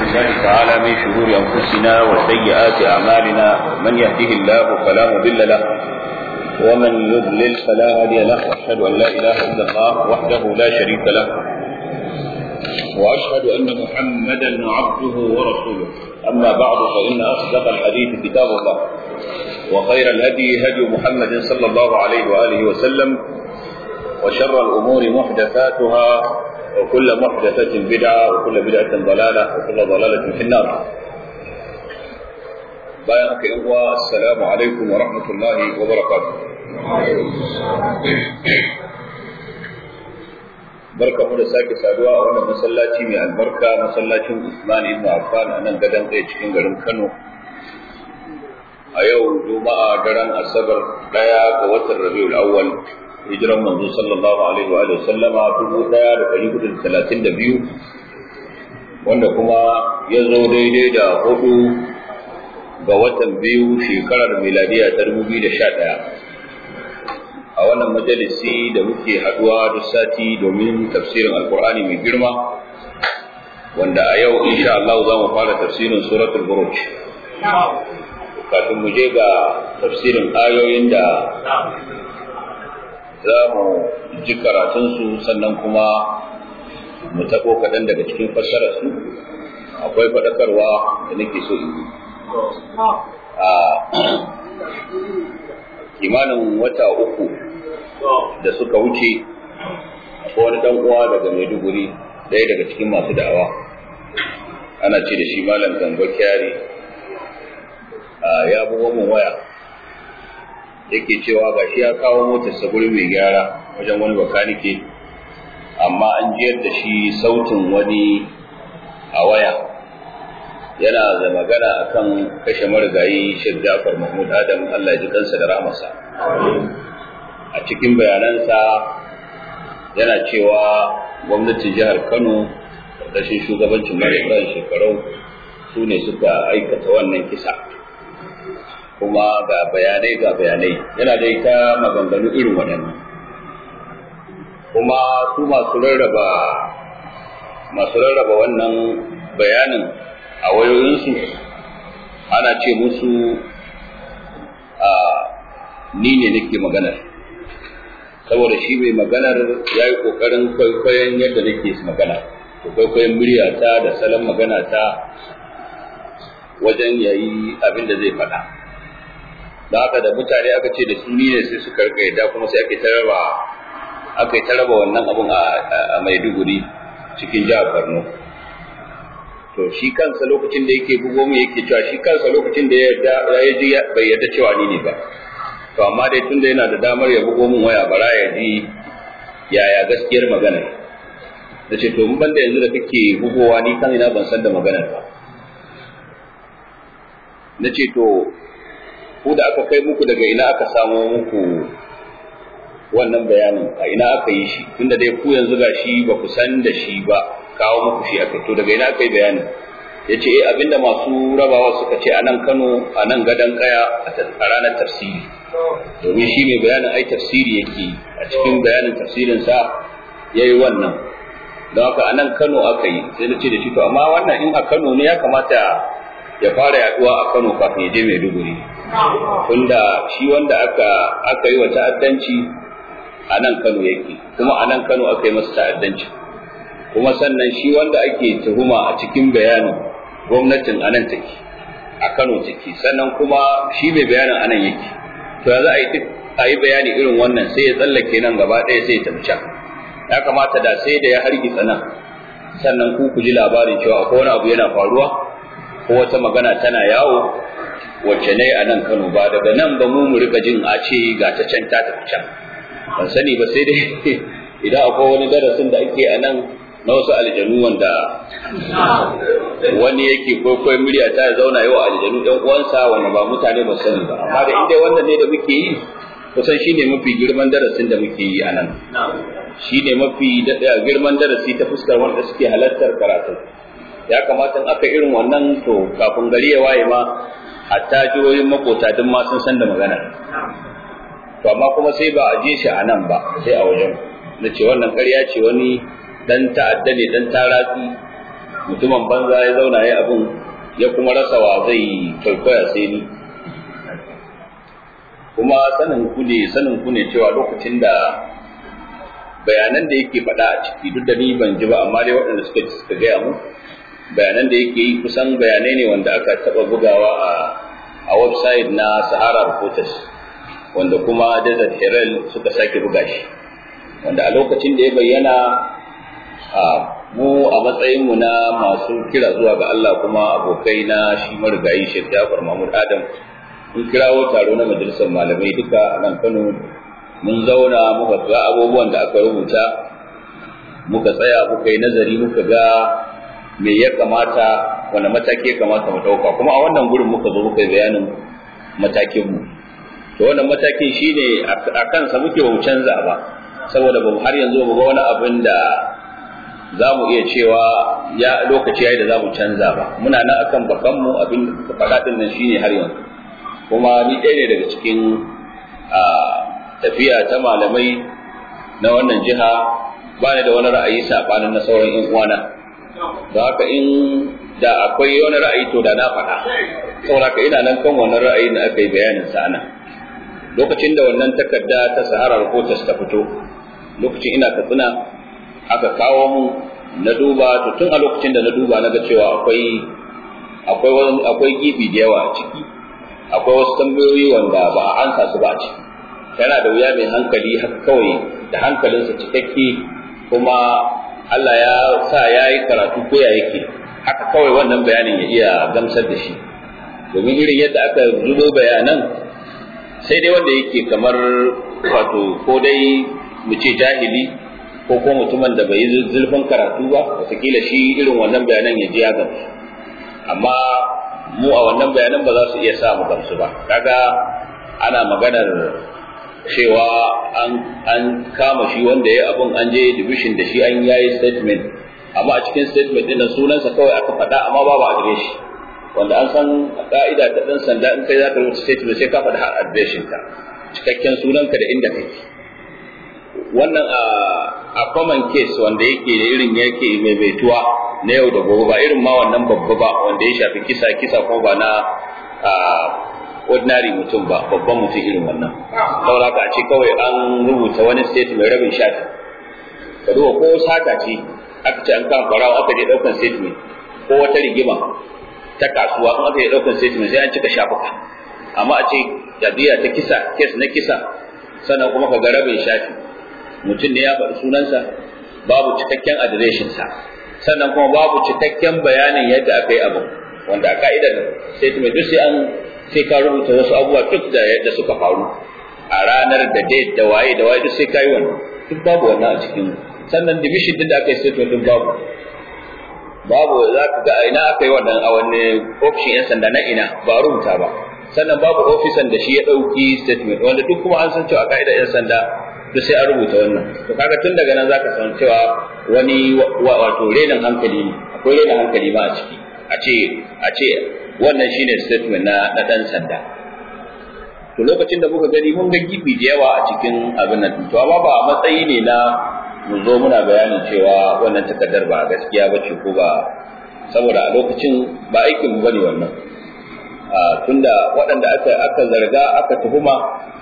بالله تعالى من شرور أنفسنا وسيئات أعمالنا من يهده الله فلا مضل له ومن يضلل فلا هادي له وأشهد أن لا إله إلا الله وحده لا شريك له وأشهد أن محمدا عبده ورسوله أما بعد فإن أصدق الحديث كتاب الله وخير الهدي هدي محمد صلى الله عليه وآله وسلم وشر الأمور محدثاتها وكل محدثة بدعة وكل بدعة ضلالة وكل ضلالة في النار بارك الله السلام عليكم ورحمة الله وبركاته barka mu da sake saduwa a wannan masallaci mai albarka masallacin Usman ibn Affan a nan gadon tsaye cikin garin Kano a yau juma'a daren asabar daya ga watan Rabiul Awwal hijiran manzo sallallahu alaihi wa sallama dubu daya da ɗari hudu da talatin da biyu wanda kuma ya zo daidai da hudu ga watan biyu shekarar miladiya ta dubu biyu da sha ɗaya a wannan majalisi da muke haduwa duk sati domin tafsirin alkur'ani mai girma wanda a yau insha Allah za mu fara tafsirin suratul buruj kafin mu je ga tafsirin ayoyin da za mu ji karatunsu sannan kuma mu taɓo kaɗan daga cikin fassararsu akwai faɗakarwa da nake so in yi a kimanin wata uku da suka wuce akwai wani ɗan uwa daga maiduguri ɗaya daga cikin masu da'awa ana ce da shi malam gambo kyari ya buwa mun waya yake cewa ga shi ya kawo motarsa gurin mai gyara wajen wani bakanike amma an jiyar da shi sautin wani a waya yana da magana akan kashe marigayi Sheikh Ja'far Mahmud Adam Allah ya ji kansa da rahmasa a cikin bayanansa yana cewa gwamnatin jihar Kano ƙarƙashin shugabancin Malam shekarau su ne suka aikata wannan kisa kuma ga bayanai ga bayanai yana da ita maganganu irin waɗannan kuma su masu rarraba masu rarraba wannan bayanin a wayoyinsu ana ce musu a ni ne nake maganar saboda shi mai maganar ya yi ƙoƙarin kwaikwayon yadda nake magana kwaikwayon muryata da salon magana ta wajen yayi abin da zai faɗa da haka da mutane aka ce da su ne sai suka rika yadda kuma sai aka yi taraba aka yi taraba wannan abun a Maiduguri cikin jihar Borno to shi kansa lokacin da yake bugo mu yake cewa shi kansa lokacin da ya ji bai yarda cewa ni ne ba to amma dai tunda yana da damar ya bugo mun waya bara ya ji yaya gaskiyar magana da ce to mun banda yanzu da kake bugowa ni kan ina ban san da maganar ba na ce to ku da aka kai muku daga ina aka samo muku wannan bayanin a ina aka yi shi tunda dai ku yanzu ga shi ba ku san da shi ba kawo muku shi aka to daga ina aka yi bayanin ya ce eh abinda masu rabawa suka ce a nan kano a nan gadon kaya a ranar tafsiri domin shi mai bayanin ai tafsiri yake a cikin bayanin tafsirinsa ya yi wannan don haka a nan kano aka yi sai na ce da shi to amma wannan in a kano ne ya kamata ya fara yaduwa a kano kafin ya je maiduguri tunda shi wanda aka aka yi wa ta'addanci a nan Kano yake kuma a nan Kano aka yi masa ta'addanci kuma sannan shi wanda ake tuhuma a cikin bayanin gwamnatin a nan take a Kano take sannan kuma shi mai bayanin a nan yake to za a yi duk a yi bayani irin wannan sai ya tsallake nan gaba ɗaya sai ya tafi can ya kamata da sai da ya hargitsa nan sannan ku ku ji labarin cewa akwai wani abu yana faruwa ko wata magana tana yawo wacce ne a nan Kano ba daga nan ba mu mu rika jin a ce ga ta can ta tafi can ban sani ba sai dai idan akwai wani darasin da ake a nan na wasu aljanu wanda wani yake kwaikwayon murya ta ya zauna yau aljanu ɗan uwansa wanda ba mutane ba sani ba amma da inda wannan ne da muke yi kusan shine mafi girman darasin da muke yi a nan shine mafi girman darasi ta fuskar wanda suke halartar karatu ya kamata in aka irin wannan to kafin gari ya waye ma hatta jihohin makota duk ma sun san da magana to amma kuma sai ba a je shi a nan ba sai a wajen na ce wannan ƙarya ce wani dan ta'adda ne dan taratsi mutumin banza ya zauna ya abin ya kuma rasa wa zai kwaikwaya sai ni kuma sanin ku ne sanin ku ne cewa lokacin da bayanan da yake faɗa a ciki duk da ni ban ji ba amma dai waɗanda suka ji suka gaya mu bayanan da yake yi kusan bayanai ne wanda aka taɓa bugawa a a website na Sahara Reporters wanda kuma Desert Herald suka sake buga shi wanda a lokacin da ya bayyana a mu a matsayin mu na masu kira zuwa ga Allah kuma abokai na shi marigayi Sheikh Jafar Mahmud Adam mun kirawo taro na majalisar malamai duka a nan Kano mun zauna muka ga abubuwan da aka rubuta muka tsaya muka yi nazari muka ga me ya kamata wani mataki ya kamata mu ɗauka kuma a wannan gurin muka zo muka yi bayanin matakin mu to wannan matakin shine a kansa muke ba mu canza ba saboda ba har yanzu ba ga wani abin da za mu iya cewa ya lokaci yayi da za mu canza ba muna nan akan bakan mu abin da faɗa din nan shine har yanzu kuma ni ɗaya ne daga cikin tafiya ta malamai na wannan jiha ba ni da wani ra'ayi saɓanin na sauran 'yan uwana da haka in da akwai wani ra'ayi to da na faɗa saboda ka ina nan kan wannan ra'ayi da aka yi bayanin sa nan lokacin da wannan takarda ta sahara reporters ta fito lokacin ina katsina aka kawo mu na duba to tun a lokacin da na duba na ga cewa akwai akwai akwai gibi da yawa a ciki akwai wasu tambayoyi wanda ba a ansa su ba a ciki yana da wuya mai hankali haka kawai da hankalinsa cikakke kuma Allah ya sa ya yi karatu ko ya yake haka kawai wannan bayanin ya iya gamsar da shi domin irin yadda aka zubo bayanan sai dai wanda yake kamar wato ko dai mu ce jahili ko ko mutumin da bai yi zulfin karatu ba wataƙila shi irin wannan bayanan ya ji ya gamsu amma mu a wannan bayanan ba za su iya sa mu gamsu ba kaga ana maganar cewa an an kama shi wanda ya abun an je division da shi an yayi statement amma a cikin statement din sunansa kawai aka faɗa amma babu adireshi wanda an san ka'ida ta dan sanda in kai za ka rubuta statement sai ka faɗa har adireshin ka cikakken sunanka da inda kake wannan a common case wanda yake da irin yake maimaituwa na yau da gobe ba irin ma wannan babba ba wanda ya shafi kisa kisa kuma ba na ordinary mutum ba babban mutum irin wannan saboda haka a ce kawai an rubuta wani state mai rabin shafi ka duba ko sata ce aka ce an kan farawa aka je daukan statement ko wata rigima ta kasuwa in aka je daukan statement sai an cika shafuka amma a ce jadiya ta kisa kes na kisa sannan kuma ka ga rabin shafi mutum ne ya faɗi sunansa babu cikakken adireshinsa sannan kuma babu cikakken bayanin yadda aka yi abin wanda a ka'idar statement duk sai an sai ka rubuta wasu abubuwa duk da yadda suka faru a ranar da date da waye da waye duk sai ka yi wannan duk babu wannan a cikin sannan division din da aka yi statement din babu babu za ka ga ina aka yi wannan a wani ofishin yan sanda na ina ba rubuta ba sannan babu ofisan da shi ya ɗauki statement wanda duk kuma an san cewa ka'idar yan sanda duk sai an rubuta wannan to kaga tun daga nan zaka san cewa wani wato renin hankali ne akwai renin hankali ma a ciki a ce a ce wannan shine statement na na dan sanda to lokacin da muka gani mun ga gibi da yawa a cikin abin nan to amma ba a matsayi ne na mu zo muna bayanin cewa wannan takardar ba gaskiya ba ce ko ba saboda a lokacin ba aikin mu bane wannan tunda waɗanda aka aka zarga aka tuhuma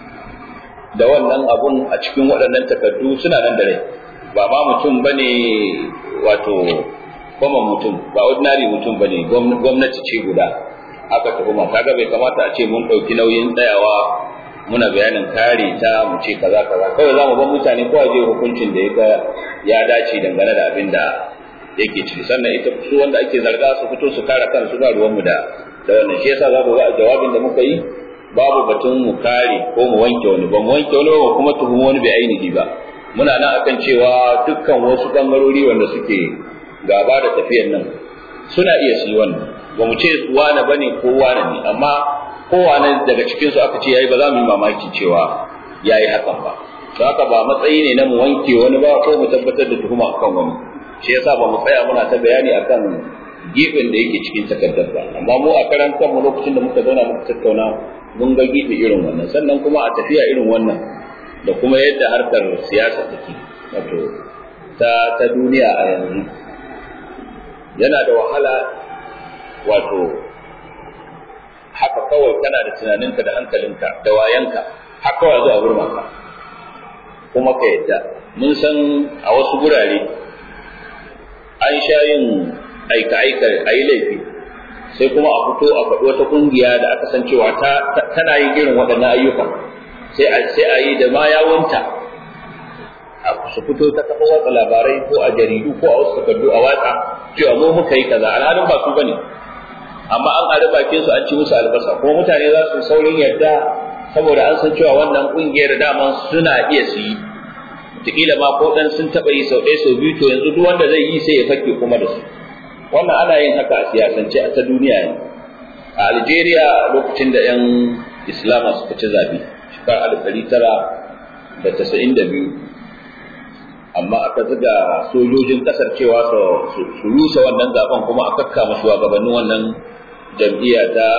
da wannan abun a cikin waɗannan takardu suna nan da rai ba ma mutum bane wato kuma mutum ba ordinary mutum bane gwamnati ce guda aka tuhuma kaga bai kamata a ce mun ɗauki nauyin tsayawa muna bayanin kare ta mu ce kaza kaza kawai za mu bar mutane kowa je hukuncin da ya ya dace dangane da abin da yake ciki sannan ita su wanda ake zarga su fito su kare kansu ba ruwan mu da da wannan shi yasa za ku ga jawabin da muka yi babu batun mu kare ko mu wanke wani ba mu wanke wani ba kuma tuhumi wani bai ainihi ba muna nan akan cewa dukkan wasu bangarori wanda suke gaba da tafiyar nan suna iya su yi wannan ba mu ce wane bane ko wane ne amma kowane daga cikin su aka ce yayi ba za mu yi mamaki cewa yayi hakan ba don haka ba matsayi ne na mu wanke wani ba ko mu tabbatar da tuhuma akan wani shi yasa ba mu tsaya muna ta bayani akan gefen da yake cikin takardar ba amma mu a karan kanmu lokacin da muka zauna muka tattauna mun ga gefe irin wannan sannan kuma a tafiya irin wannan da kuma yadda harkar siyasa take wato ta ta duniya a yanzu yana da wahala wato haka kawai kana da tunaninka da hankalinka da wayanka haka kawai zuwa burma ka kuma ka yadda mun san a wasu gurare an sha yin aika-aika a yi laifi sai kuma a fito a faɗi wata ƙungiya da aka san cewa tana yin irin waɗannan ayyuka sai a yi da ma yawunta su fito ta kafa watsa labarai ko a jaridu ko a wasu takardu a watsa cewa mu muka yi kaza alhalin ba su bane amma an ari bakin su an ci musu albasa kuma mutane za su saurin yarda saboda an san cewa wannan kungiyar dama suna iya su yi wataƙila ma ko dan sun taɓa yi sau ɗaya sau biyu to yanzu duk wanda zai yi sai ya fake kuma da su wannan ana yin haka a siyasance a ta duniya ne a Algeria lokacin da 'yan Islama suka ci zabi shekarar alif ɗari tara da tasa'in da biyu amma aka zuga sojojin kasar cewa su rusa wannan zaben kuma a kakkama shugabannin wannan jam'iyya ta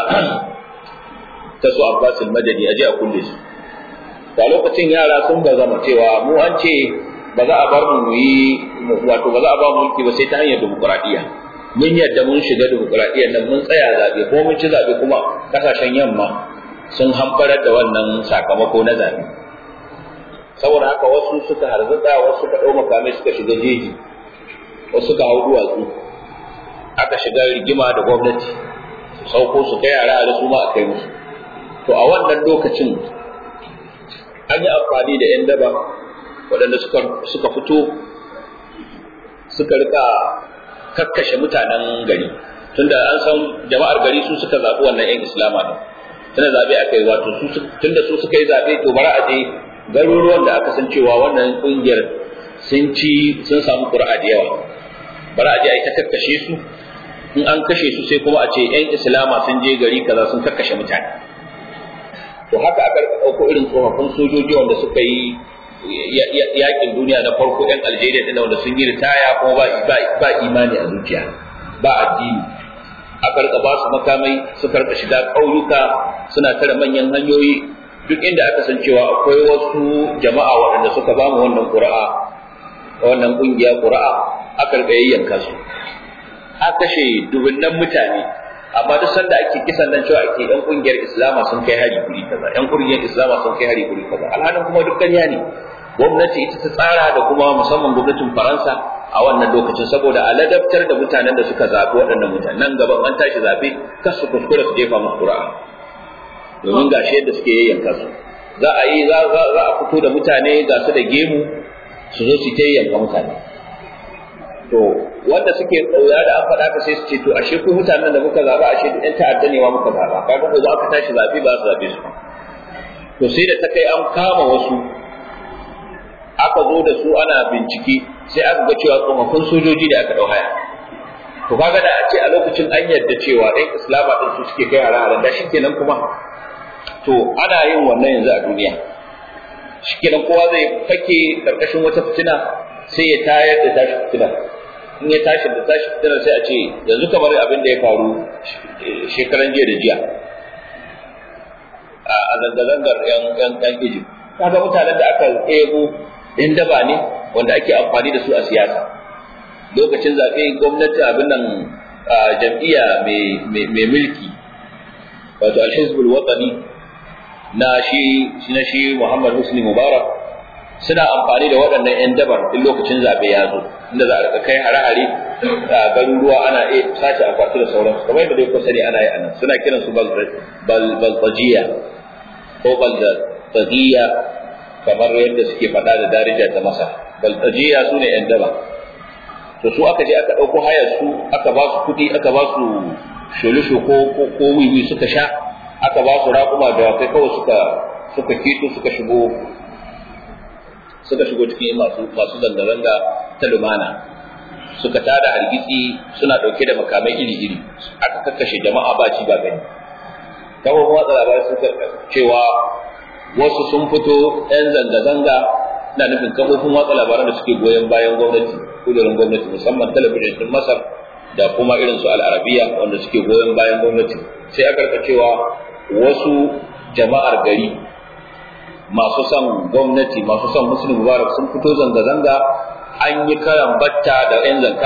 ta su Abbas al-Madani aje a kulle su da lokacin yara sun ba zama cewa mu an ce ba za a bar mu yi wato ba za a ba mu mulki ba sai ta hanyar demokradiyya mun yadda mun shiga demokradiyya nan mun tsaya zabe ko mun ci zabe kuma kasashen yamma sun hamfarar da wannan sakamako na zabe saboda haka wasu suka harzuka wasu suka ɗau makamai suka shiga jeji wasu suka hau duwatsu aka shiga rigima da gwamnati su sauko su kai yara da su ma a kai musu to a wannan lokacin an yi amfani da 'yan daba waɗanda suka fito suka rika kakkashe mutanen gari tunda an san jama'ar gari su suka zaɓi wannan 'yan islama ne tunda zaɓe aka yi wato tunda su suka yi zaɓe to bara a je garuruwan da aka san cewa wannan kungiyar sun ci sun samu ƙura'a da yawa bari a je a yi ta kakkashe su in an kashe su sai kuma a ce yan islama sun je gari kaza sun kakkashe mutane to haka aka ɗauko irin tsofaffin sojoji wanda suka yi yakin duniya na farko yan algeria ɗin wanda sun yi ritaya kuma ba imani a zuciya ba addini aka rika ba su makamai suka rika shiga ƙauyuka suna tare manyan hanyoyi duk inda aka san cewa akwai wasu jama'a waɗanda suka ba mu wannan ƙura'a wannan ƙungiya ƙura'a aka rika yayyanka su aka kashe dubunnan mutane amma duk sanda ake kisan nan cewa ake yan ƙungiyar islama sun kai hari guri kaza yan ƙungiyar islama sun kai hari guri kaza alhalin kuma duk ƙarya ne gwamnati ita ta tsara da kuma musamman gwamnatin faransa a wannan lokacin saboda a ladabtar da mutanen da suka zaɓi waɗannan mutanen nan gaban an tashi zaɓe kar su kuskura su jefa musu ƙura'a domin ga shi yadda suke yayyanka su za a yi za a fito da mutane ga su da gemu su zo su ta yayyanka mutane to wanda suke tsauya da an faɗa ka sai su ce to ashe ku mutanen da muka zaɓa ashe duk ɗan ta'adda ne ma muka zaɓa kaga ko za ka tashi zaɓe ba su zaɓe su to sai da ta kai an kama wasu aka zo da su ana bincike sai aka ga cewa tsofaffin sojoji da aka ɗau haya to kaga da a ce a lokacin an yarda cewa ɗan islama ɗin su suke kai hare-haren da shi kenan kuma to ana yin wannan yanzu a duniya shikenan kowa zai fake karkashin wata fitina sai ya tayar da tashi fitina in ya tashi da tashi fitina sai a ce yanzu kamar abin da ya faru shekaran jiya da jiya a zanga-zangar yan yan yan Egypt kaga mutanen da aka ebo in daba ne wanda ake amfani da su a siyasa lokacin zaɓe gwamnati abin nan jam'iyya mai mulki wato al-hizbul watani na shi na shi Muhammad Husni Mubarak suna amfani da waɗannan 'yan dabar in lokacin zaɓe ya zo inda za a rika kai hare-hare a garuruwa ana iya sace akwati da sauransu kamar yadda dai kuka sani ana yi anan suna kiran su balbajiya ko balbajiya kamar yadda suke faɗa da darija ta masa balbajiya su ne 'yan daba to su aka je aka ɗauko hayar su aka ba su kuɗi aka ba su sholisho ko ko wiwi suka sha aka ba su raƙuma da kai kawai suka suka kito suka shigo suka shigo cikin masu masu zanga-zanga ta lumana suka tada hargitsi suna ɗauke da makamai iri-iri aka kakkashe jama'a ba ci ba gani kawai watsa labarai suka cewa wasu sun fito 'yan zanga-zanga na nufin kafofin watsa labaran da suke goyon bayan gwamnati kudurin gwamnati musamman talabijin din masar da kuma irin su al'arabiya wanda suke goyon bayan gwamnati sai aka rika cewa wasu jama'ar gari masu son gwamnati masu son musulun mubarak sun fito zanga-zanga an yi karan batta da yan zanka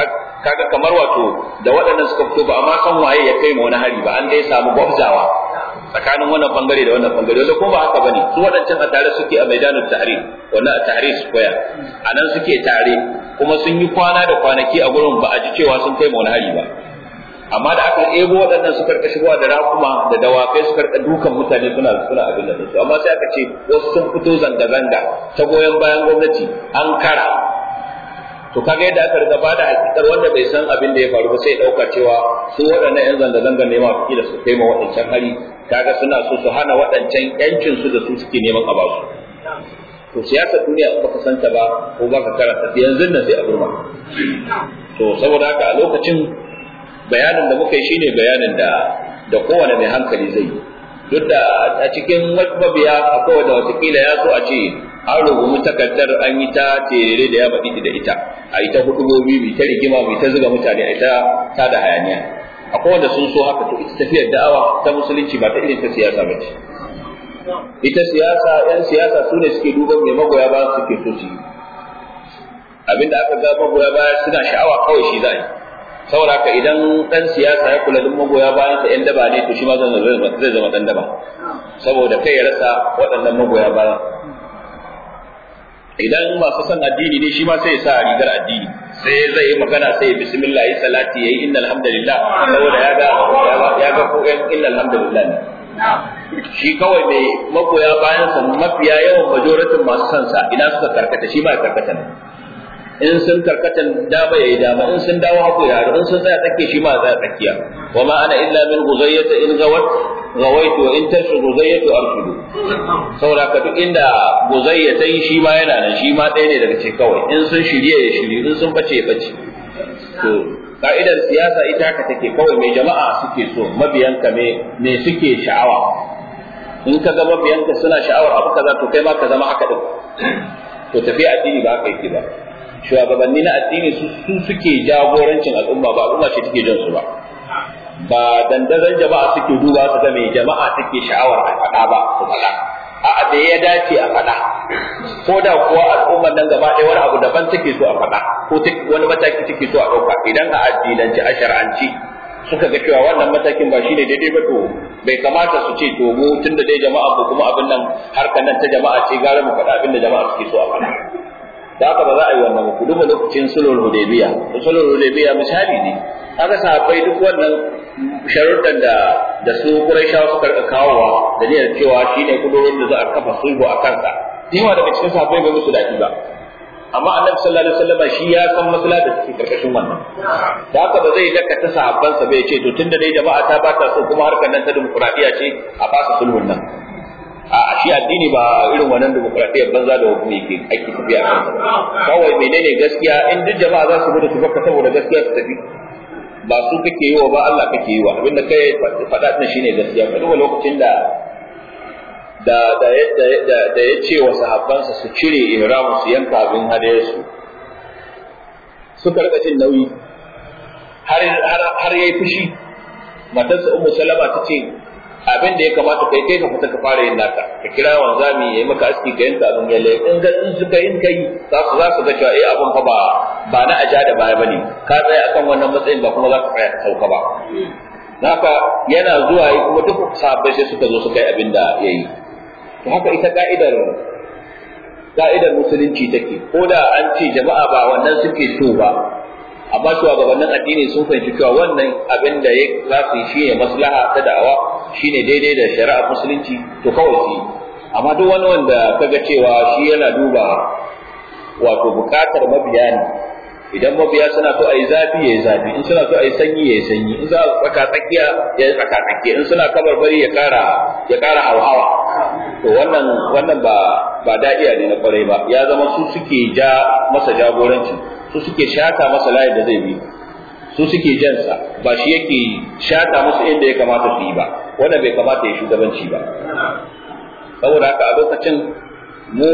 kaga kamar wato da waɗannan suka fito ba amma san waye ya kai ma wani hari ba an dai samu gwabzawa tsakanin wannan bangare da wannan bangare wanda ko ba haka bane su waɗancan a tare suke a maidanul tahrir wannan a tahrir square a nan suke tare kuma sun yi kwana da kwanaki a gurin ba a ji cewa sun kai ma wani hari ba amma da aka ebo waɗannan su karka shigowa da rakuma da dawakai su karka dukan mutane suna suna abin da su amma sai aka ce wasu sun fito zanga-zanga ta goyon bayan gwamnati an kara to kaga yadda aka riga bada hakikar wanda bai san abin da ya faru ba sai dauka cewa su waɗannan yan zanga-zanga ne ma da su kai ma waɗancan hari kaga suna so su hana waɗancan yancin su da su suke neman a basu to siyasar duniya in baka santa ba ko baka karanta yanzu nan sai a burma to saboda haka a lokacin bayanin da muka yi shine bayanin da da kowane mai hankali zai yi duk da a cikin mabiya akwai wanda watakila ya so a ce an rubumu takardar an yi ta terere da ya baɗi da ita a yi ta hudubobi mai ta rigima mai ta zuga mutane a ita ta da hayaniya akwai wanda sun so haka to ita tafiyar da'awa ta musulunci ba ta irin ta siyasa ba ce ita siyasa yan siyasa su ne suke duban mai magoya ba suke so su yi abinda aka ga magoya baya suna sha'awa kawai shi za a yi saboda haka idan dan siyasa ya kula duk magoya bayan sa yan daba ne to shi ma zai zama dan daba saboda kai ya rasa waɗannan magoya bayan idan masu son addini ne shi ma sai ya sa rigar addini sai zai yi magana sai ya bismillah yi salati yayi innal hamdalillah saboda ya ga ya ga ko innal hamdalillah ne shi kawai mai magoya bayan sa mafiya yawan majoratin masu son sa ina suka karkata shi ma ya karkata ne in sun karkatan dama yayi dama in sun dawo haku ya in sun tsaya tsakiya shi ma tsaya tsakiya wa ma ana illa min guzayyata in gawat gawaitu wa in tashu guzayyatu arshudu saboda ka duk inda guzayyata yi shi ma yana nan shi ma ɗaya ne daga ce kawai in sun shirye ya shirye in sun bace ya bace to ka'idar siyasa ita haka take kawai mai jama'a suke so mabiyanka me me suke sha'awa in ka ga mabiyanka suna sha'awar abu kaza to kai ma ka zama haka din to tafiya addini ba haka yake ba shugabanni na addini su su suke jagorancin al'umma ba al'umma ce take jan su ba ba dandazon jama'a suke duba su ga mai jama'a take sha'awar a faɗa ba su faɗa a da ya dace a faɗa ko da kuwa al'ummar nan gaba ɗaya wani abu daban take so a faɗa ko wani mataki take so a ɗauka idan a addinance a shar'anci suka ga cewa wannan matakin ba shine daidai ba to bai kamata su ce to mu tunda dai jama'a ko kuma abin nan harkar nan ta jama'a ce gara mu faɗa abin da jama'a suke so a faɗa da haka ba za a yi wannan ku duba lokacin sulhul hudaybiya sulhul hudaybiya misali ne haka sahabbai duk wannan sharuɗan da da su quraishawa suka rika kawowa da niyyar cewa shine kudurin da za a kafa sulhu a kansa yawa daga cikin sahabbai bai musu daɗi ba amma annabi sallallahu alaihi wasallam shi ya san maslaha da take karkashin wannan da haka ba zai daka ta sahabbansa bai ce to tunda dai jama'a ta ba ta so kuma harkar nan ta dimokuraɗiyya ce a fasa sulhun nan a shi addini ba irin wannan demokradiyyar banza da hukumi ke ake tafiya a kansa kawai menene gaskiya in duk jama'a za su gudu su baka saboda gaskiya su tafi ba su kake yi wa ba Allah kake yi wa abinda kai faɗa din shine gaskiya ka duba lokacin da da da da da ya ce wa sahabbansa su cire ihramu su yanka abin hadayarsu suka rika cin nauyi har har har yayi fushi matarsa ummu salama ta ce abin da ya kamata kai kai ka fita ka fara yin naka ka kira wanzami ya yi maka aski ka yanka abin yalle in ga in suka yin kai za su za su ga cewa eh abin fa ba ba na aja da baya bane ka tsaya akan wannan matsayin ba kuma za ka tsaya ka sauka ba haka yana zuwa yi kuma duk sahabbai sai suka zo suka yi abin da ya yi to haka ita ka'idar ka'idar musulunci take ko da an ce jama'a ba wannan suke so ba amma shugabannin addini sun fahimci cewa wannan abin da ya za su yi shine maslaha ta da'awa shine daidai da shari'ar musulunci to kawai su amma duk wani wanda kaga cewa shi yana duba wato bukatar mabiya ne idan mabiya suna so a yi zafi ya yi zafi in suna so a yi sanyi ya yi sanyi in za a tsaka tsakiya ya yi tsaka tsakiya in suna kabar bari ya kara ya kara hauhawa to wannan wannan ba ba da'iya ne na kwarai ba ya zama su suke ja masa jagoranci su suke shata masa layin da zai bi su suke jansa ba shi yake shata musu inda ya kamata su yi ba wanda bai kamata ya shugabanci ba saboda haka a lokacin mu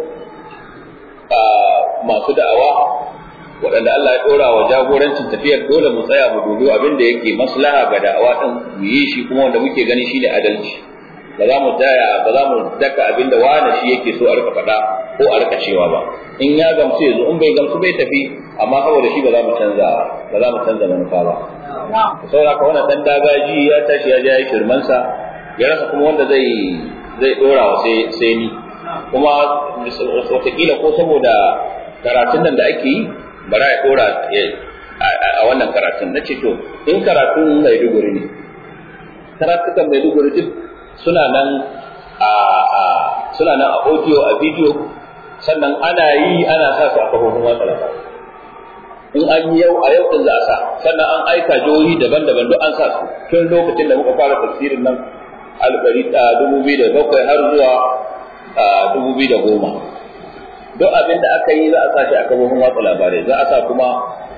masu da'awa waɗanda Allah ya ɗora wa jagorancin tafiyar dole mu tsaya mu dubi abin da yake maslaha ga da'awa ɗin mu yi shi kuma wanda muke gani shine adalci ba za mu taya ba za mu daka abin da wani shi yake so a rika faɗa ko a rika cewa ba in ya gamsu yanzu in bai gamsu bai tafi amma saboda shi ba za mu canza ba za mu canza manufa ba saboda ka wannan dan dagaji ya tashi ya je ya shirmansa ya rasa kuma wanda zai zai dora wa sai sai ni kuma wataƙila ko saboda karatun nan da ake yi bara ya dora a wannan karatun na ce to in karatun Maiduguri ne karatukan Maiduguri duk suna nan a suna nan a audio a video sannan ana yi ana sa su a kafofin watsa labarai in an yi yau a yau din za a sa sannan an aika jihohi daban-daban duk an sa su tun lokacin da muka fara tafsirin nan alɓari a dubu biyu da bakwai har zuwa dubu biyu da goma duk abin da aka yi za a sa shi a kafofin watsa labarai za a sa kuma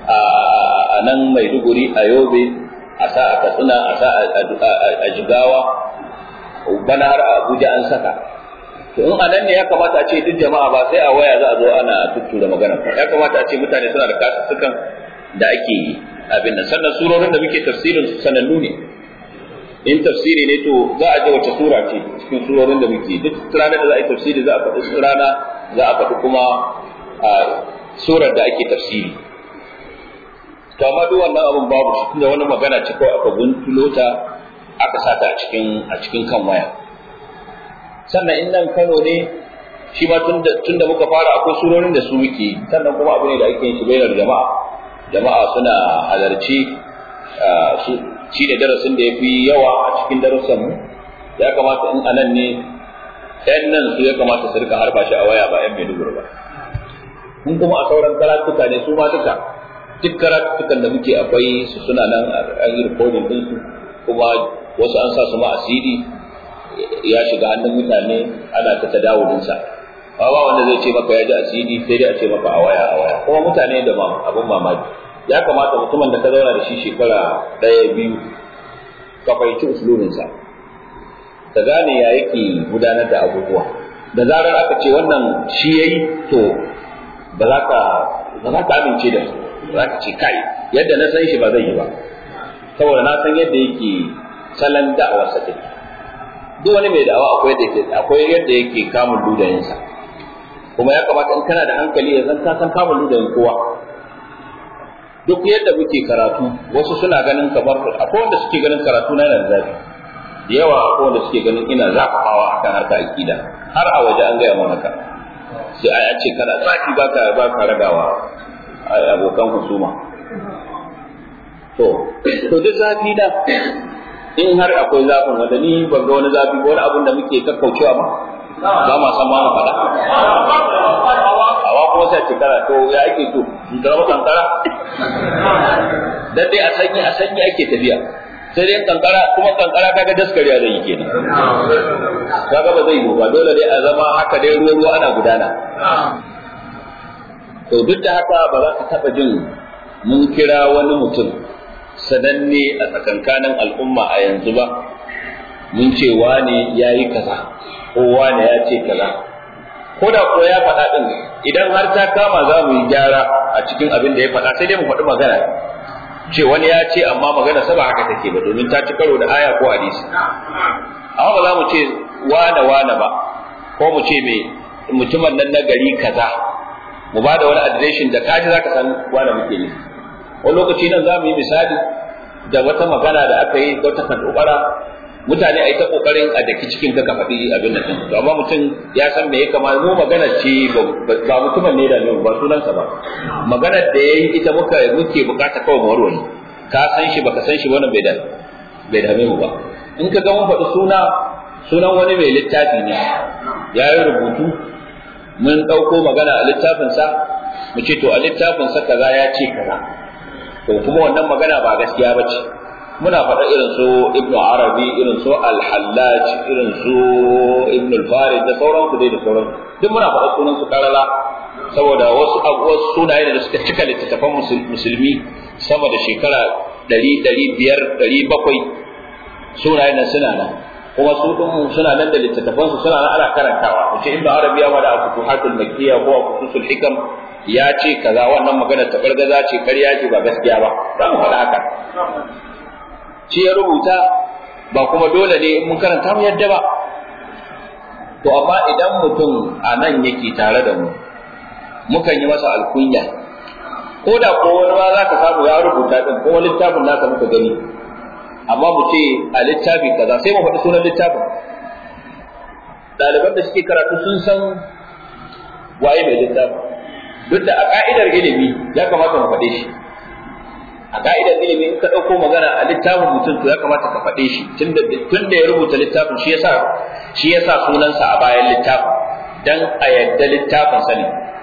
a nan maiduguri a yobe a sa a katsina a sa a jigawa bana har a abuja an saka to in anan ne ya kamata a ce duk jama'a ba sai a waya za a zo ana tuttura magana ya kamata a ce mutane suna da kasussukan da ake yi abin nan sannan surorin da muke tafsirin su sanannu ne in tafsiri ne to za a ji wace sura ce cikin surorin da muke duk ranar da za a yi tafsiri za a faɗi rana za a faɗi kuma a surar da ake tafsiri to amma duk wannan abin babu shi tunda wani magana ce kawai aka guntulo ta aka sata a cikin a cikin kan waya sannan in nan Kano ne shi ma tun da muka fara akwai surorin da su muke sannan kuma abu ne da ake yin shi bainar jama'a jama'a suna halarci su shi da darasin da ya fi yawa a cikin darussan mu ya kamata in anan ne ɗan nan su ya kamata su rika harba shi a waya ba ƴan Maiduguri ba in kuma a sauran karatuka ne su ma duka duk karatukan da muke akwai su suna nan an yi rikodin ɗinsu kuma wasu an sa su ma a CD ya shiga hannun mutane ana ta tadawulinsa ba ba wanda zai ce maka ya ji asiri sai dai a ce maka a waya a waya kuma mutane da abin mamaki ya kamata mutumin da ka zauna da shi shekara ɗaya biyu ka fahimci usulubinsa ka gane ya yake gudanar da abubuwa da zarar aka ce wannan shi yayi to ba za ka ba za ka amince da su za ka ce kai yadda na san shi ba zai yi ba saboda na san yadda yake salon da'awarsa take duk wani mai da'awa akwai yadda yake akwai yadda yake kamun ludayinsa kuma ya kamata in kana da hankali ya zan ka san kamun ludayin kowa duk yadda muke karatu wasu suna ganin kamar akwai wanda suke ganin karatu na yana zafi da yawa akwai wanda suke ganin ina zafafawa akan harka akida har a waje an gaya mana haka sai a ce kana zafi baka baka ragawa abokan husuma to to duk zafi da in har akwai zafin wanda ni ban ga wani zafi ko wani abin da muke kakkaucewa ba ba ma san ma mu faɗa awa kuma sai cikara to ya ake to in zama kankara dan dai a sanyi a sanyi ake tafiya sai dai kankara kuma kankara kaga daskariya zai yi kenan kaga ba zai yi ba dole dai a zama haka dai ruwa ruwa ana gudana to duk da haka ba za ka taɓa jin mun kira wani mutum sananne a tsakankanin al'umma a yanzu ba mun ce wane ya yi kaza ko wane ya ce kaza ko da ko ya faɗa ɗin idan har ta kama za mu yi gyara a cikin abin da ya faɗa sai dai mu faɗi magana ce wani ya ce amma magana sa ba haka take ba domin ta ci karo da aya ko hadisi amma ba za mu ce wane wane ba ko mu ce me mutumin nan na gari kaza mu ba da wani adireshin da kaji zaka san wane muke ne wani lokaci nan za mu yi misali da wata magana da aka yi wata kadobara mutane a yi ta kokarin a daki cikin ka faɗi abin da to amma mutum ya san me ya kama mu magana ce ba mutumin ne da ne ba sunansa ba maganar da yayi ita muka muke bukata kawai mu warware ka san shi baka san shi wannan bai da bai dame mu ba in ka ga mun faɗi suna sunan wani mai littafi ne ya yi rubutu mun ɗauko magana a littafinsa mu ce to a littafinsa kaza ya ce kaza to kuma wannan magana ba gaskiya ba ce muna faɗa irin su ibnu arabi irin su al-hallaj irin su ibnu al-farid da sauran su dai da sauran duk muna faɗa sunan su karala saboda wasu wasu sunaye da suka cika littattafan musulmi sama da shekara ɗari ɗari biyar ɗari bakwai sunaye nan suna nan kuma su ɗin suna nan da littattafan su suna nan ana karantawa ce ibnu arabi ya wada futuhatul makkiyya ko futusul hikam ya ce kaza wannan magana ta bargaza ce ƙarya ce ba gaskiya ba za mu faɗa haka shi ya rubuta ba kuma dole ne mun karanta mu yadda ba to amma idan mutum a nan yake tare da mu mukan yi masa alkunya ko da ko wani ma za ka samu ya rubuta din ko wani littafin nasa muka gani amma mu ce a littafi kaza sai mu faɗi sunan littafin ɗaliban da suke karatu sun san waye mai littafin duk da a ka'idar ilimi ya kamata mu faɗe shi a ka'idar ilimi in ka ɗauko magana a littafin mutum to ya kamata ka faɗe shi tun da ya rubuta littafin shi yasa shi yasa sunansa a bayan littafin dan a yadda littafin sa ne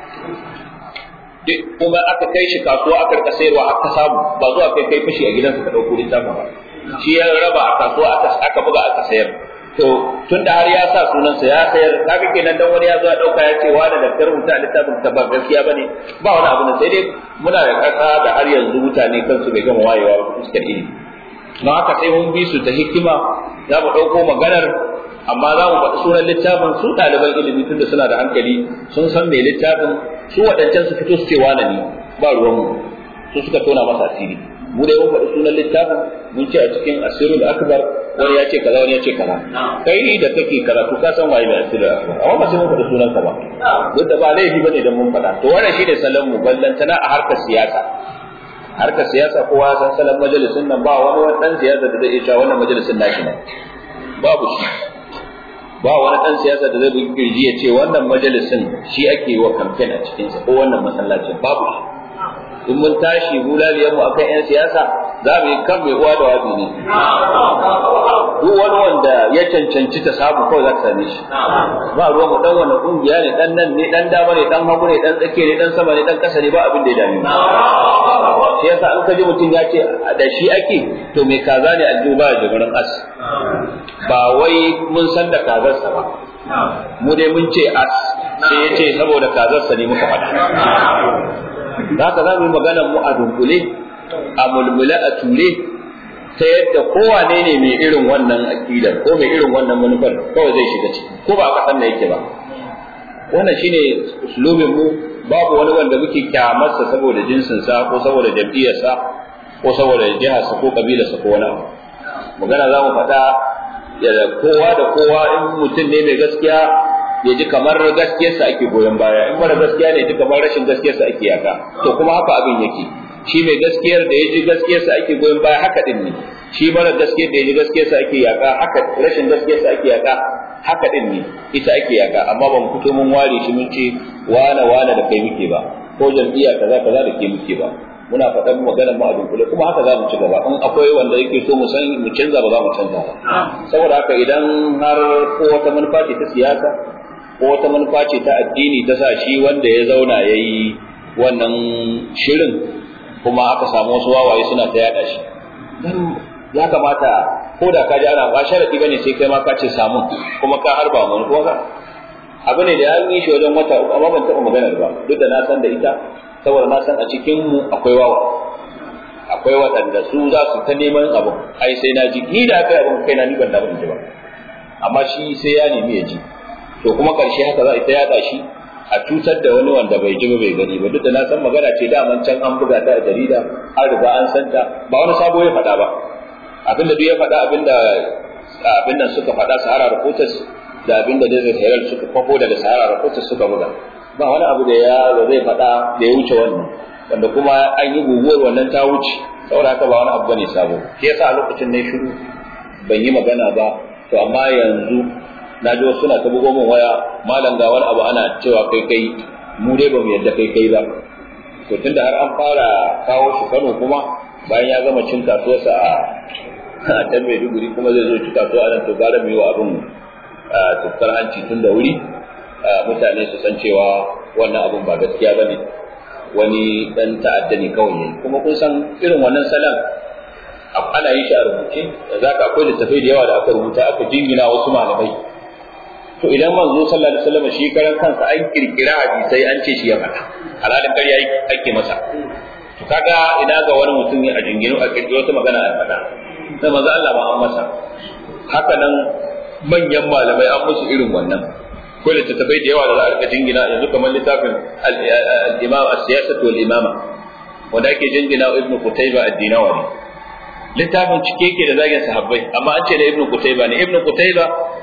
duk kuma aka kai shi kasuwa aka rika sayarwa aka samu ba zuwa kai kai fashi a gidansa ka ɗauko littafin ba shi ya raba a kasuwa aka buga aka sayar to tun da har ya sa sunansa ya sayar kaga kenan dan wani ya zo ya dauka ya ce wani da rubuta a littafin ta ba gaskiya bane ba wani abu ne sai dai muna da kasa da har yanzu mutane kansu bai gama wayewa ba fuskar ilimi don haka sai mun bi su ta hikima za mu dauko maganar amma za mu faɗi sunan littafin su ɗaliban ilimi tunda suna da hankali sun san mai littafin su waɗancan su fito su ce wane ne ba ruwanmu su suka tona masa asiri mu dai mun faɗi sunan littafin mun ce a cikin asirul akbar wani ya ce kaza wani ya ce kaza kai da kake karatu ka san waye mai asirul akbar amma ba sai mun faɗi sunan sa ba duk da ba laifi bane dan mun faɗa to wannan shine salon mu ballantana a harkar siyasa harkar siyasa kowa san salon majalisin nan ba wani wani dan siyasa da zai iya cewa wannan majalisin nashi ne babu shi ba wani dan siyasa da zai bi kirji ya ce wannan majalisin shi ake yi wa kamfen a cikinsa ko wannan masallacin babu shi in mun tashi bulaliyar mu akan yan siyasa za mu yi kan mai uwa da wabi ne duk wani wanda ya cancanci ta samu kawai za ka same shi ba ruwan mu dan wani kungiya ne dan nan ne dan dama ne dan hagu ne dan tsakiya ne dan sama ne dan kasa ne ba abin da ya dame mu shi yasa an kaji mutum ya ce da shi ake to mai kaza ne aljihu ba da jibirin as ba wai mun san da kazarsa ba mu dai mun ce as sai ya ce saboda kazarsa ne muka faɗa haka za mu yi maganar mu a dunkule a mulmule a ture ta yadda kowane ne mai irin wannan aƙidar ko mai irin wannan manufar kawai zai shiga ciki ko ba a ƙasar da yake ba wannan shine uslubin mu babu wani wanda muke kyamarsa saboda jinsinsa ko saboda jam'iyyarsa ko saboda jiharsa ko kabilarsa ko wani abu magana za mu faɗa da kowa da kowa in mutum ne mai gaskiya ya ji kamar gaskiyarsa ake goyon baya in mara gaskiya ne ya ji kamar rashin gaskiyarsa ake yaka to kuma haka abin yake shi mai gaskiyar da ya ji gaskiyarsa ake goyon baya haka din ne shi mara gaskiyar da ya ji gaskiyarsa ake yaka haka rashin gaskiyarsa ake yaka haka din ne ita ake yaka amma ba mu fito mun ware shi mun ce wane wane da kai muke ba ko jam'iyya kaza kaza da ke muke ba muna faɗan maganar mu a dunkule kuma haka za mu ci gaba in akwai wanda yake so mu san mu canza ba za mu canza ba saboda haka idan har ko wata manufa ce ta siyasa ko wata manufa ce ta addini ta sa shi wanda ya zauna ya yi wannan shirin kuma aka samu wasu wawaye suna ta yada shi dan ya kamata ko da ka ji ana ba sharadi bane sai kai ma ka ce samu kuma ka harba mu ko ka abu ne da an yi shi wajen wata uku amma ban taɓa maganar ba duk da na san da ita saboda na san a cikin mu akwai wawa akwai waɗanda su za su ta neman abu ai sai na ji ni da aka yi abin kai na ni ban da ban ji ba amma shi sai ya nemi ya ji to kuma ƙarshe haka za a ta yada shi a cutar da wani wanda bai ji ba bai gani ba duk da na san magana ce daman can an buga ta a jarida an riga an san ta ba wani sabo ya faɗa ba abinda duk ya faɗa abinda abin nan suka faɗa Sahara Reporters da abinda Desert Herald suka kwafo daga Sahara Reporters suka buga ba wani abu da ya zai faɗa da ya wuce wannan wanda kuma an yi guguwar wannan ta wuce saboda haka ba wani abu bane sabo shi yasa a lokacin ne shiru ban yi magana ba to amma yanzu na ji wasu suna ta bugo min waya malam ga wani abu ana cewa kai kai mu dai ba mu yadda kai kai ba to tunda har an fara kawo shi Kano kuma bayan ya gama cin kasuwarsa a a can Maiduguri kuma zai zo ci kasuwa a nan to gara mu yi wa abin tukkar hanci tun da wuri mutane su san cewa wannan abun ba gaskiya ba ne wani dan ta'adda ne kawai yayi kuma kun san irin wannan salam ana yin shi a rubuce da zaka akwai littafai da yawa da aka rubuta aka jingina wasu malamai to idan manzo sallallahu alaihi wasallam shi karan kansa an kirkira hadisai an ce shi ya faɗa halalin ƙarya ake masa to kaga ina ga wani mutum a jingino a kirkiro wata magana a faɗa sai manzo Allah ma an masa haka nan manyan malamai an musu irin wannan ko littattafai da yawa da za a rika jingina yanzu kamar littafin al-imam as-siyasatu wal imama wanda ake jingina ibn Qutayba ad-Dinawari littafin cike yake da zagin sahabbai amma an ce da ibn Qutayba ne ibn Qutayba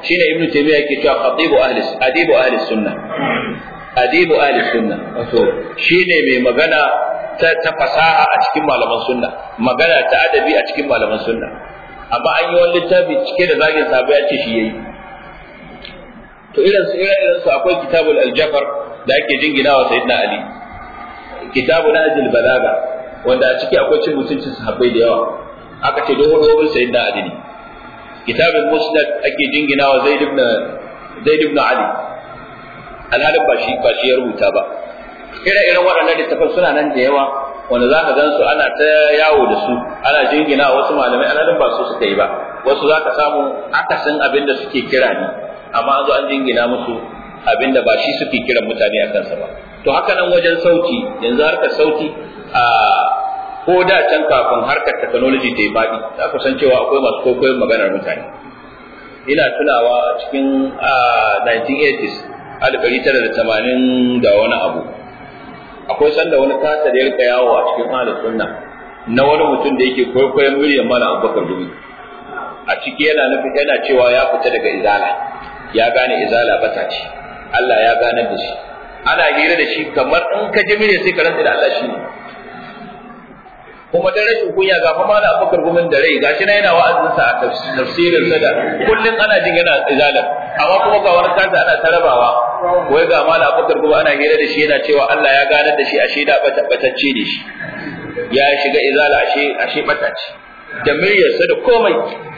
shine ibnu taymiya yake cewa khatibu ahli adibu ahli sunna adibu ahli sunna wato shine mai magana ta, ta fasaha a cikin malaman sunna magana ta adabi a cikin malaman sunna amma an yi wani littafi cike da zagin sahabbai a ce shi yayi to irin su irin su akwai kitabul aljafar da ake jingina wa sayyidina ali kitabu najil balaga wanda a ciki akwai cin mutuncin sahabbai da yawa aka ce dogon dogon sayyidina ali ne kitabul musnad ake jingina wa zaid ibn zaid ibn ali alhalin ba shi ba shi ya rubuta ba ire-iren waɗannan littafan suna nan da yawa wanda za ka gan su ana ta yawo da su ana jingina wasu malamai alhalin ba su suka yi ba wasu za ka samu akasin abin da suke kira ne amma an zo an jingina musu abin da ba shi suke kiran mutane a kansa ba to haka nan wajen sauti yanzu harkar sauti a ko da can kafin harkar technology ta yi faɗi za ku san cewa akwai masu kwaikwayon maganar mutane ina tunawa a cikin 1980s alif ɗari tara da tamanin da wani abu akwai sanda wani kasa da ya rika yawo a cikin ahlus sunna na wani mutum da yake kwaikwayon miliyan mana abubakar dumi a ciki yana nufin yana cewa ya fita daga izala ya gane izala bata ce Allah ya ganar da shi ana hira da shi kamar in ka ji mire sai ka rantsa da Allah shi ne kuma dan rashin kunya ga fa malam Abubakar gumin da rai gashi na yana wa'azin sa a tafsirin sa da kullun ana jin yana izala amma kuma ga wani kanta ana tarabawa wai ga malam Abubakar gumin ana hira da shi yana cewa Allah ya ganar da shi ashe da batacce ne shi ya shiga izala ashe ashe batace da miryarsa da komai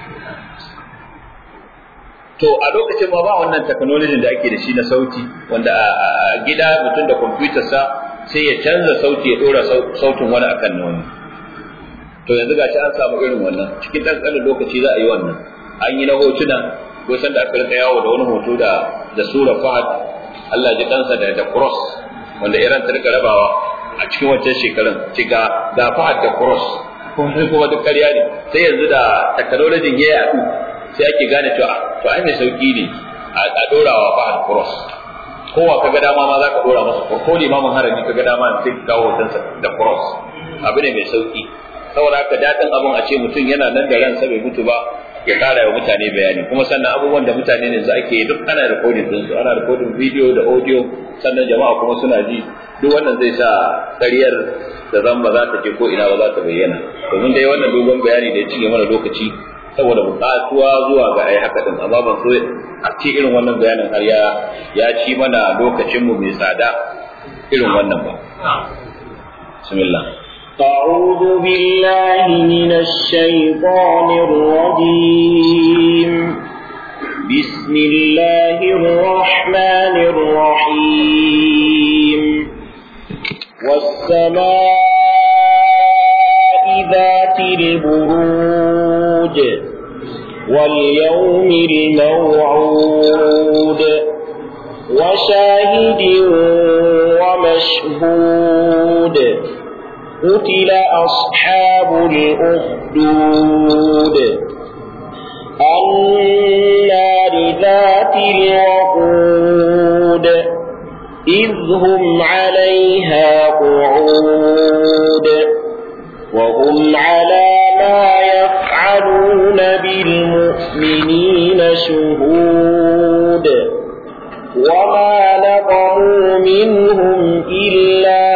to a lokacin ma ba wannan technology da ake da shi na sauti wanda a gida mutum da kwamfutar sa sai ya canza sauti ya dora sautin wani akan na wani to yanzu gashi an samu irin wannan cikin ɗan ƙanin lokaci za a yi wannan an yi na hotuna ko san da aka rika yawo da wani hoto da da sura fahad Allah ji kansa da da cross wanda Iran ta rika rabawa a cikin wancan shekarun ci ga da fahad da cross kuma duk ƙarya ne sai yanzu da technology ya yaɗu sai ake gane cewa to ai mai sauki ne a dorawa fahad cross kowa kaga dama ma za ka dora masa ko limamin harami kaga dama sai ka kawo hotonsa da cross abu ne mai sauki saboda haka daɗin abin a ce mutum yana nan da ransa bai mutu ba ya ƙara wa mutane bayani kuma sannan abubuwan da mutane ne za ake duk ana recording din su ana recording video da audio sannan jama'a kuma suna ji duk wannan zai sa ƙaryar da zan ba za ta je ko ina ba za ta bayyana domin dai wannan dogon bayani da ya cinye mana lokaci saboda buƙatuwa zuwa ga ai haka din amma ban so a ce irin wannan bayanin har ya ya ci mana lokacin mu mai tsada irin wannan ba bismillah أعوذ بالله من الشيطان الرجيم بسم الله الرحمن الرحيم والسماء ذات البروج واليوم الموعود وشاهد ومشهود قتل أصحاب الأخدود النار ذات الوقود إذ هم عليها قعود وهم على ما يفعلون بالمؤمنين شهود وما نقموا منهم إلا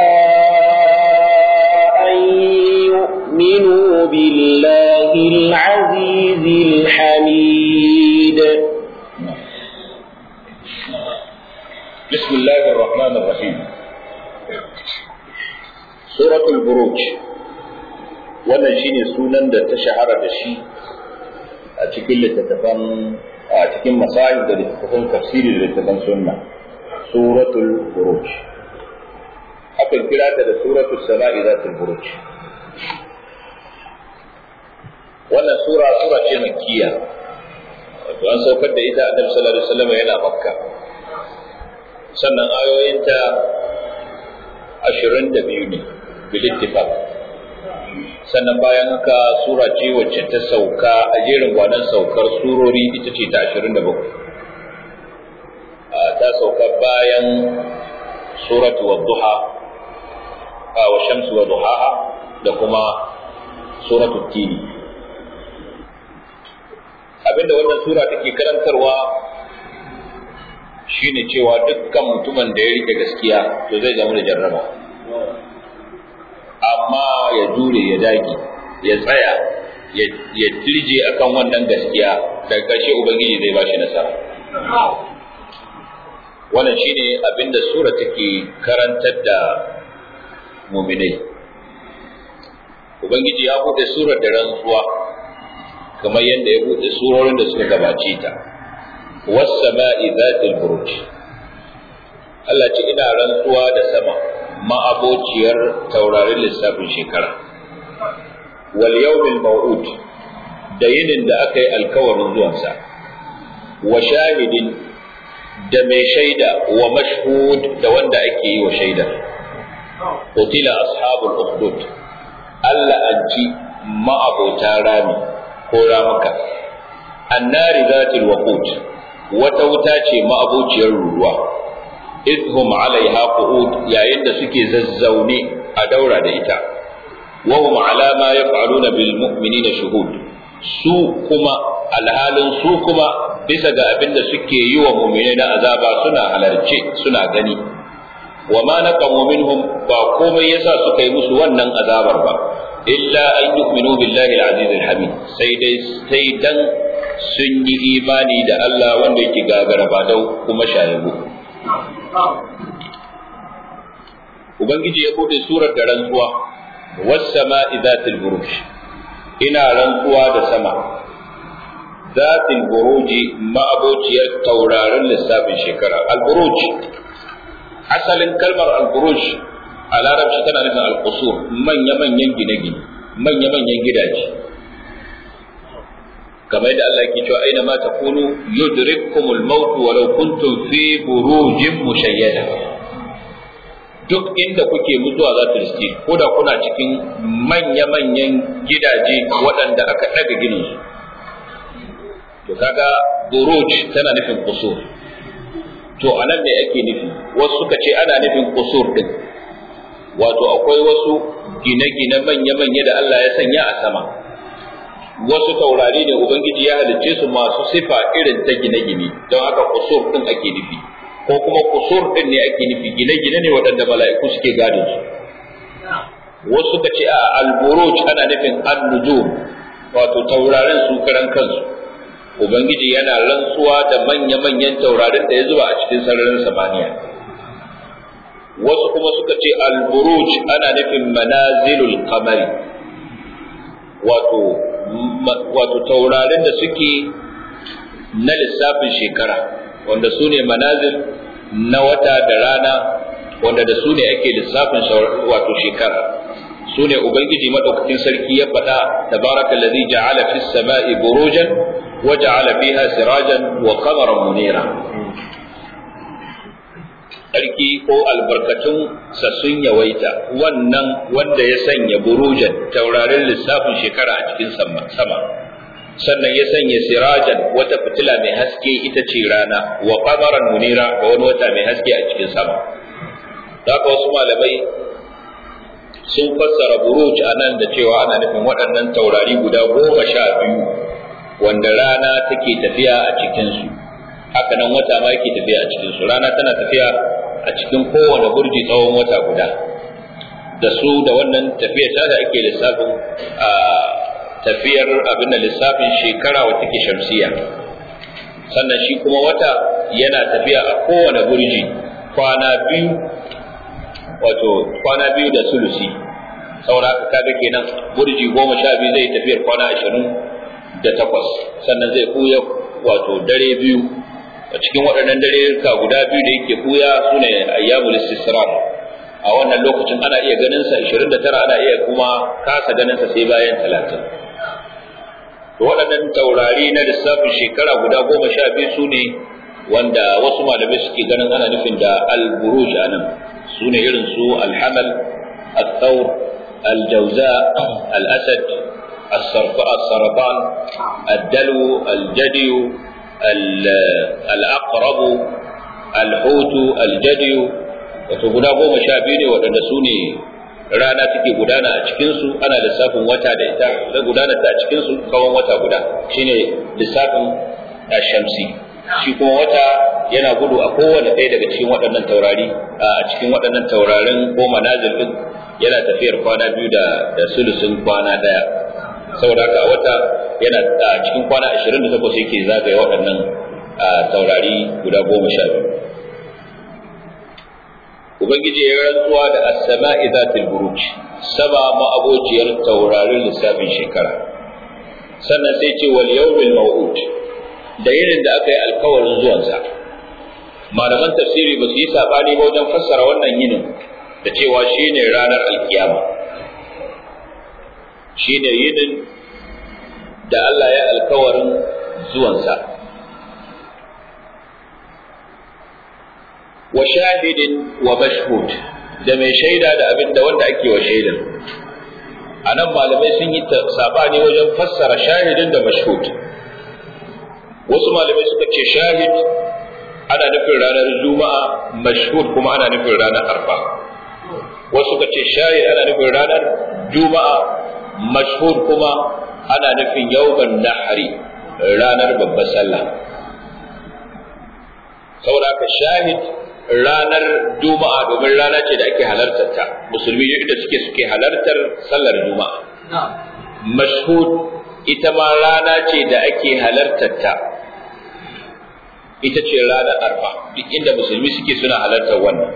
يؤمنوا بالله العزيز الحميد بسم الله الرحمن الرحيم سورة البروج wannan shine sunan da ta shahara da shi a cikin littattafan a cikin masahib da littattafan tafsiri da littattafan sunna suratul buruj akan kira ta da suratul sama'i zatul buruj wannan sura sura ce makkiya wato an saukar da ita annabi sallallahu alaihi wasallam yana makka sannan ayoyinta 22 ne bil ittifaq sannan bayan haka sura ce wacce ta sauka a jerin gwanan saukar surori ita ce ta 27 ta sauka bayan suratu wadduha wa shamsu wa duhaha da kuma suratul tini abinda wannan sura take karantarwa shine cewa dukkan mutumin da ya rike gaskiya to zai zama da jarraba amma ya jure ya dage ya tsaya ya tirje akan wannan gaskiya daga ƙarshe ubangiji zai ba shi nasara wannan shine abinda sura take karantar da muminai ubangiji ya buɗe surar da rantsuwa kamar yadda ya buɗe surorin da suka gabace ta was-sama'i zatil buruj Allah ce ina rantsuwa da sama ma'abociyar taurarin lissafin shekara wal yawmil maw'ud da yinin da aka yi alkawarin zuwansa wa shahidin da mai shaida wa mashhud da wanda ake yi wa shaida qutila ashabul ukhdud Allah an ci ma'abota rami ko ramuka annari zatil waqut wata wuta ce ma'abociyar ruwa idhum alaiha qu'ud yayin da suke zazzaune a daura da ita wa hum ala ma yaf'aluna bil mu'minina shuhud su kuma alhalin su kuma bisa ga abin da suke yi wa mu'minai na azaba suna halarce suna gani wa ma naqamu minhum ba komai yasa suka yi musu wannan azabar ba illa an yu'minu billahi al-aziz al-hamid sai dai sai dan sun yi imani da Allah wanda yake gagara ba dau kuma shayabu ubangiji ya bude surar da rantsuwa was sama'i zatil buruj ina rantsuwa da sama zatil buruji ma'abociyar taurarin lissafin shekara al-buruj asalin kalmar al-buruj a larabci tana nufin al-qusur manya-manyan gine-gine manya-manyan gidaje kamar yadda Allah yake cewa aina ma takunu yudrikkumul maut walau kuntum fi burujin mushayyada duk inda kuke mutuwa za ta riske ko da kuna cikin manya-manyan gidaje waɗanda aka ɗaga ginin su to kaga buruj tana nufin kusur to anan ne ake nufi wasu suka ce ana nufin kusur din wato akwai wasu gine-gine manya-manya da Allah ya sanya a sama wasu taurari ne ubangiji ya halicce su masu sifa irin ta gine-gine don haka kusur din ake nufi ko kuma kusur din ne ake nufi gine-gine ne waɗanda mala'iku suke gadon su wasu suka ce a alburuj ana nufin an-nujum wato taurarin su karan kansu ubangiji yana rantsuwa da manya-manyan taurarin da ya zuba a cikin sararin samaniya wasu kuma suka ce alburuj ana nufin manazilul qamari wato wato taurarin da suke na lissafin shekara wanda su ne manazil na wata da rana wanda da su ne ake lissafin wato shekara su ne ubangiji madaukakin sarki ya faɗa tabaraka allazi ja'ala fis sama'i burujan wa ja'ala fiha sirajan wa qamaran munira sarki ko albarkatun sa sun yawaita wannan wanda ya sanya burujan taurarin lissafin shekara a cikin sama sannan ya sanya sirajan wata fitila mai haske ita ce rana wa qamaran munira ga wani wata mai haske a cikin sama haka wasu malamai sun fassara buruj a nan da cewa ana nufin waɗannan taurari guda goma sha biyu wanda rana take tafiya a cikinsu haka nan wata ma yake tafiya a cikinsu rana tana tafiya a cikin kowane burji tsawon wata guda da su da wannan tafiya ta da ake lissafin a tafiyar abin da lissafin shekara wata ke shamsiya sannan shi kuma wata yana tafiya a kowane burji kwana biyu wato kwana biyu da sulusi saboda haka kaga kenan burji goma sha biyu zai tafiyar kwana ashirin da takwas sannan zai ɓuya wato dare biyu a cikin waɗannan dare ka guda biyu da yake ɓuya su ne ayyamul istisrar a wannan lokacin ana iya ganin sa 29 ana iya kuma kasa ganin sa sai bayan 30 to waɗannan taurari na lissafin shekara guda goma sha biyu su ne wanda wasu malamai suke ganin ana nufin da al-buruj anan su ne irin su al-hamal al-thawr al-jawza al-asad السرطان الدلو الجدي الأقرب الحوت الجدي wato guda goma sha biyu ne waɗanda su ne rana take gudana a cikinsu ana lissafin wata da ita da gudana ta a cikinsu tsawon wata guda shine lissafin shamsi shi kuma wata yana gudu a kowane ɗaya daga cikin waɗannan taurari a cikin waɗannan taurarin ko manazil din yana tafiyar kwana biyu da da sulusun kwana ɗaya saboda haka wata yana a cikin kwana 28 yake zagaye waɗannan taurari guda goma sha biyu ubangiji ya rantsuwa da as-sama'i zatil buruj sama ma'abociyar taurarin lissafin shekara sannan sai ce wal yawmil maw'ud da yinin da aka yi alkawarin zuwansa malaman tafsiri ba su yi sabani ba wajen fassara wannan yinin da cewa shine ranar alkiyama shine yinin da Allah ya alkawarin zuwansa wa shahidin wa mashhud da mai shaida da abin da wanda ake wa shaidan a nan malamai sun yi sabani wajen fassara shahidin da mashhud wasu malamai suka ce shahid ana nufin ranar juma'a mashhud kuma ana nufin ranar arfa wasu suka ce shahid ana nufin ranar juma'a mashhud kuma ana nufin yawman nahari ranar babbar sallah saboda haka shahid ranar juma'a domin rana ce da ake halartar ta musulmi da suke suke halartar sallar juma'a mashhud ita ma rana ce da ake halartar ta ita ce ranar arfa duk inda musulmi suke suna halartar wannan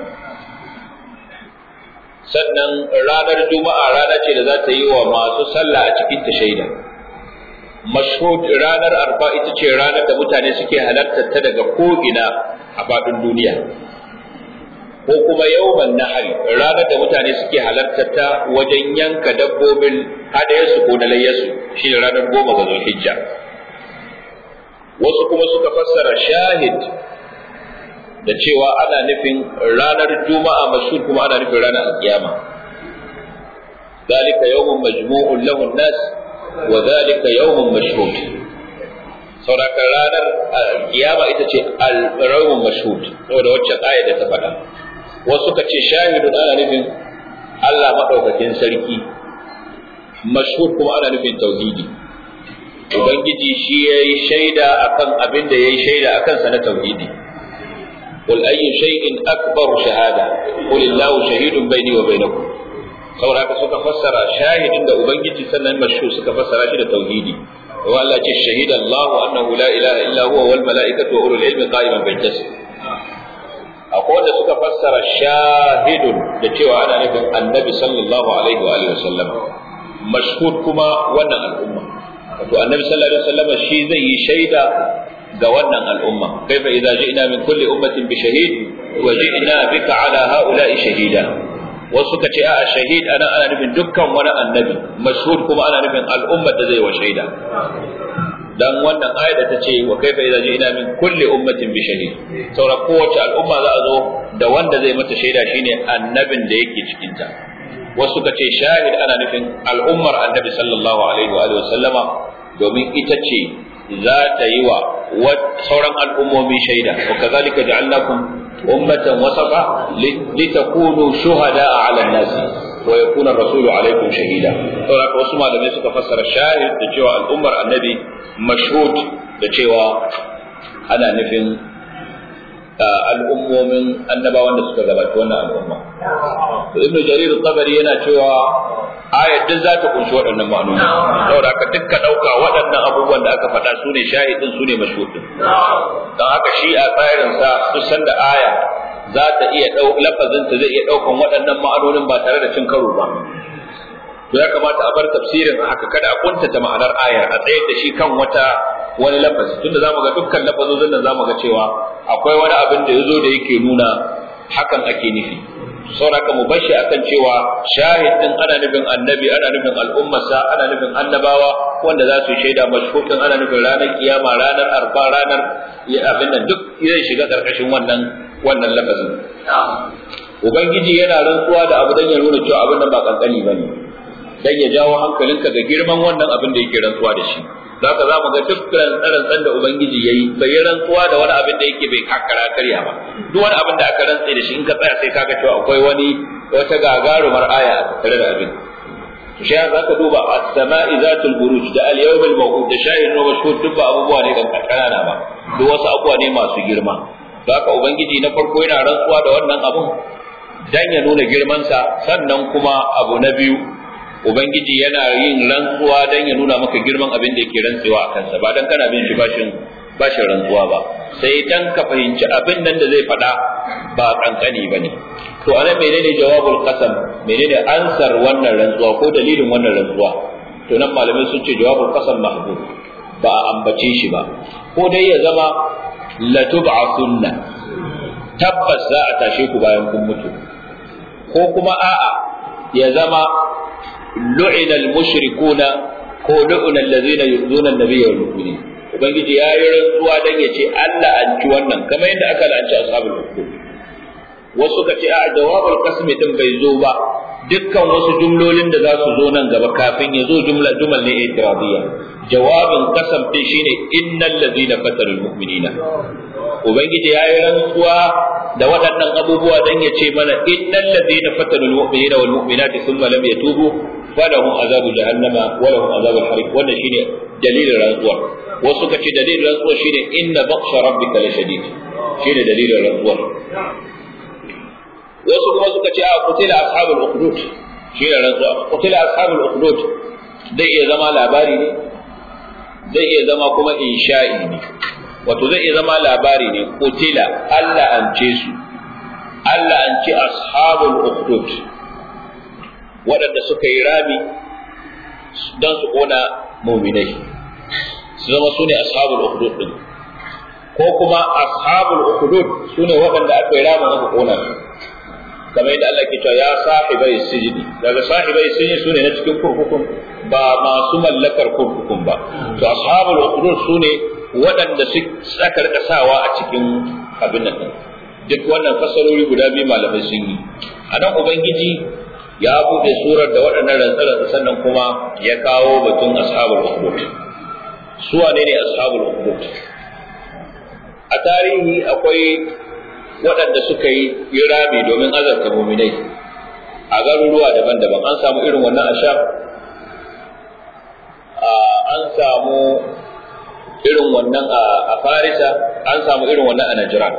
sannan ranar juma'a rana ce da za ta yi wa masu sallah a cikin ta shaida mashhud ranar arfa ita ce ranar da mutane suke halartar ta daga ko'ina a faɗin duniya ko kuma yawman nahari ranar da mutane suke halartar ta wajen yanka dabbobin hadayarsu ko na layyarsu shi ne ranar goma ga zulhijja wasu kuma suka fassara shahid da cewa ana nufin ranar juma'a mashhur kuma ana nufin ranar alkiyama ذلك يوم مجموع له الناس وذلك يوم مشهود sauraka ranar kiyama ita ce al-rawun mashhud saboda wacce aya da ta faɗa wasu ka ce shahidun ana nufin Allah maɗaukakin sarki mashhud kuma ana nufin tauhidi ubangiji shi ya yi shaida akan abin da ya yi shaida akan sa na tauhidi قل أي شيء أكبر شهادة قل الله شهيد بيني وبينكم saboda haka suka fassara shahidin da ubangiji sannan mashhur suka fassara shi da tauhidi wa Allah ce shahida Allah annahu la ilaha illa huwa wal malaikatu wa ulul ilmi qa'iman bil qist akwai wanda suka fassara shahidun da cewa ana nufin annabi sallallahu alaihi wa alihi wasallam mashhud kuma wannan al'umma wato annabi sallallahu alaihi wasallam shi zai yi shaida ga wannan al'umma kaifa idza ji'na min kulli ummatin bi shahid wa ji'na bika ala ha'ula'i shahida wasu suka ce a shahid ana ana nufin dukkan wani annabi mashhud kuma ana nufin al'ummar da zai wa shaida dan wannan aya da ta ce wa kaifa idza ji'na min kulli ummatin bi shahid saura kowace al'umma za a zo da wanda zai mata shaida shine annabin da yake cikin ta wasu suka ce shahid ana nufin al'ummar annabi sallallahu alaihi wa sallama domin ita ce za ta yi wa sauran al'ummomi shaida wa kazalika ja'alnakum ummatan wasafa litakunu shuhada'a 'ala an-nasi wa yakuna ar-rasulu 'alaykum shahida saboda wasu malamai suka fassara shahid da cewa al'ummar annabi mashhud da cewa ana nufin al'ummomin annabawan da suka gabata wannan al'umma ibnu jarir al-tabari yana cewa ayat duk za ta kunshi waɗannan ma'anoni saboda haka dukka ɗauka waɗannan abubuwan da aka faɗa su ne shahidin su ne mashhudin don haka shi a tsarin sa duk sanda aya za ta iya ɗau lafazin ta zai iya ɗaukan waɗannan ma'anonin ba tare da cin karo ba to ya kamata a bar tafsirin haka kada a kuntata ma'anar ayar a tsayar da shi kan wata wani lafazi tunda zamu ga dukkan lafazozin nan zamu ga cewa akwai wani abin da yazo da yake nuna hakan ake nufi sauraka mu bashi akan cewa shahid din ana nufin annabi ana nufin al'ummarsa ana nufin annabawa wanda za su shaida mashhukin ana nufin ranar kiyama ranar arfa ranar abin nan duk zai shiga karkashin wannan wannan lafazin ubangiji yana rantsuwa da abu dan ya nuna cewa abin nan ba kankani bane dan ya jawo hankalinka ga girman wannan abin da yake rantsuwa da shi zaka za mu ga dukkan rantsan da ubangiji yayi bai yi rantsuwa da wani abin da yake bai kakara karya ba duk wani abin da aka rantse da shi in ka tsaya sai kaga cewa akwai wani wata gagarumar aya a tattare da abin to shi za ka duba as-sama'i zatul buruj da al-yawm al-maw'ud da shahid wa mashhud duk ba abubuwa ne kan kanana ba duk wasu abubuwa ne masu girma don haka ubangiji na farko yana rantsuwa da wannan abun dan ya nuna girmansa sannan kuma abu na biyu ubangiji yana yin rantsuwa dan ya nuna maka girman abin da yake rantsuwa a kansa ba dan kana bin shi bashin bashin rantsuwa ba sai dan ka fahimci abin nan da zai faɗa ba kankani bane to anan menene jawabul qasam menene ansar wannan rantsuwa ko dalilin wannan rantsuwa to nan malamai sun ce jawabul qasam mahbub ba a ambace shi ba ko dai ya zama latub'athunna tabbas za a tashe ku bayan kun mutu ko kuma a'a ya zama lu'ina al-mushrikuna ko lu'ina allazina yu'zuna an-nabiyya wal mu'minin ubangiji ya yi rantsuwa dan ya ce Allah an ci wannan kamar yadda aka la'anci ashabul ukhdud wasu ka ce a jawabul qasmi din bai zo ba dukkan wasu jumlolin da za su zo nan gaba kafin ya zo jumla jumal ne itiradiyya jawabin qasam din shine innal ladina fatarul mu'minina ubangiji ya yi rantsuwa da waɗannan abubuwa dan ya ce mana innal ladina fatarul mu'minina wal mu'minati thumma lam yatubu falahum azabu jahannama wa lahum azabul hariq wannan shine dalilin rantsuwa wasu ka ce dalilin rantsuwa shine inna baqsha rabbika lashadid shine dalilin rantsuwa wasu kuma suka ce a kutila ashabul ukhdud shi ne rantsuwa kutila ashabul ukhdud zai iya zama labari ne zai iya zama kuma insha'i ne wato zai iya zama labari ne kutila Allah an ce su Allah an ce ashabul ukhdud waɗanda suka yi rami don su kona muminai su zama su ne ashabul ukhdud din ko kuma ashabul ukhdud su ne waɗanda aka yi ramin aka kona su kamar yadda Allah ke cewa ya sahibai sijini daga sahibai sijini sune na cikin kurkukun ba masu mallakar kurkukun ba to ashabul ukhdud sune waɗanda su saka rika sawa a cikin abin nan duk wannan fasarori guda biyu malamai sun yi a nan ubangiji ya buɗe surar da waɗannan rantsarar sannan kuma ya kawo batun ashabul ukhdud su wane ne ashabul ukhdud a tarihi akwai waɗanda suka yi rami domin azarta muminai a garuruwa daban-daban an samu irin wannan a sham an samu irin wannan a farisa an samu irin wannan a najiran